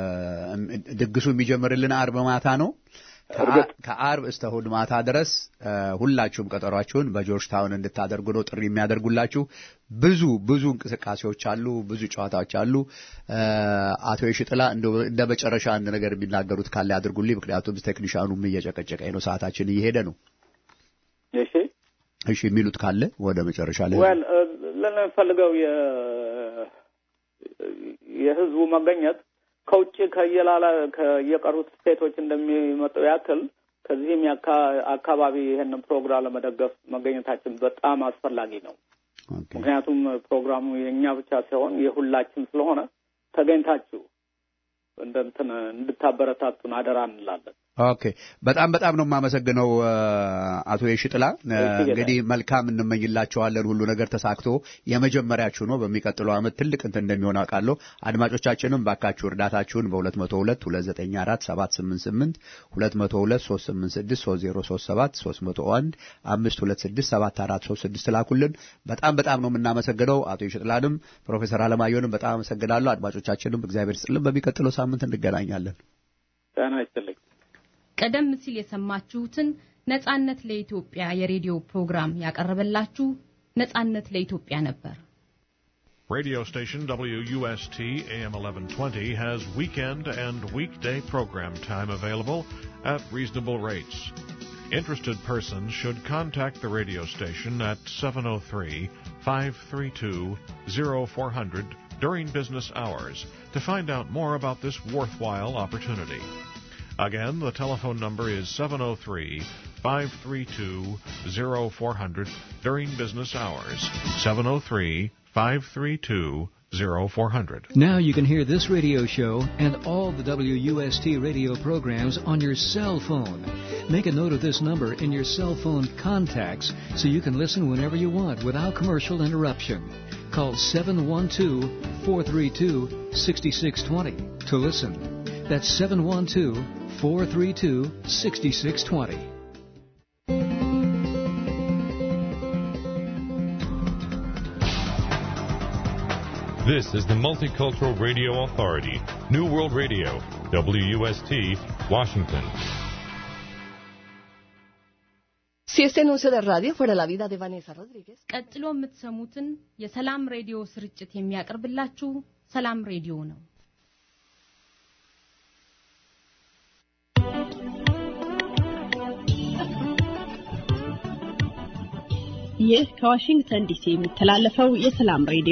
ድግሱ የሚጀምርልን አርብ ማታ ነው። ከአ- እርግጥ። ከአርብ እስከ እሑድ ማታ ድረስ እ፣ ሁላችሁም ቀጠሯችሁን በጆርጅ ታውን እንድታደርጉ ነው ጥሪ የሚያደርጉላችሁ። ብዙ ብዙ እንቅስቃሴዎች አሉ፣ ብዙ ጨዋታዎች አሉ። እ፣ አቶ የሽጥላ እንደው እንደ መጨረሻ አንድ ነገር የሚናገሩት ካለ ያድርጉልኝ። ምክንያቱም ቴክኒሻኑም እየጨቀጨቀኝ ነው፣ ሰዓታችን እየሄደ ነው። እሺ እሺ የሚሉት ካለ ወደ መጨረሻ ላይ ወል ለምንፈልገው የ- የህዝቡ መገኘት ከውጭ ከየላላ ከየቀሩት ስቴቶች እንደሚመጣው ያክል ከዚህም የአካ- አካባቢ ይህንን ፕሮግራም ለመደገፍ መገኘታችን በጣም አስፈላጊ ነው። ኦኬ ምክንያቱም ፕሮግራሙ የእኛ ብቻ ሳይሆን የሁላችን ስለሆነ ተገኝታችሁ እንደ እንትን እንድታበረታቱን አደራ እንላለን። ኦኬ በጣም በጣም ነው የማመሰግነው እ፣ አቶ የሽጥላ እ፣ እሺ፣ እንግዲህ መልካም እንመኝላቸዋለን። ሁሉ ነገር ተሳክቶ የመጀመሪያችሁ ነው። በሚቀጥለው ዓመት ትልቅ እንትን እንደሚሆን አውቃለሁ። አድማጮቻችንም ባካችሁ እርዳታችሁን በ202 294 788 202 386 3037 301 526 7436 ላኩልን። በጣም በጣም ነው የምናመሰግነው። አቶ የሽጥላንም ፕሮፌሰር አለማየሁንም በጣም አመሰግናለሁ። አድማጮቻችንም እግዚአብሔር ስጥልን። በሚቀጥለው ሳምንት እንገናኛለን። ጤና ይስጥልኝ። ቀደም ሲል የሰማችሁትን ነጻነት ለኢትዮጵያ የሬዲዮ ፕሮግራም ያቀረበላችሁ ነጻነት ለኢትዮጵያ ነበር። Radio station WUST AM 1120 has weekend and weekday program time available at reasonable rates. Interested persons should contact the radio station at 703 532 0400 during business hours to find out more about this worthwhile opportunity. Again, the telephone number is 703 532 0400 during business hours. 703 532 0400. Now you can hear this radio show and all the WUST radio programs on your cell phone. Make a note of this number in your cell phone contacts so you can listen whenever you want without commercial interruption. Call 712 432 6620 to listen. That's 712 432 6620. This is the Multicultural Radio Authority, New World Radio, WUST, Washington. Si este anuncio de radio fuera la vida de Vanessa Rodríguez. ቀጥሎ የምትሰሙትን የሰላም ሬዲዮ ስርጭት የሚያቀርብላችሁ ሰላም ሬዲዮ ነው። ይህ ከዋሽንግተን ዲሲ የሚተላለፈው የሰላም ሬዲዮ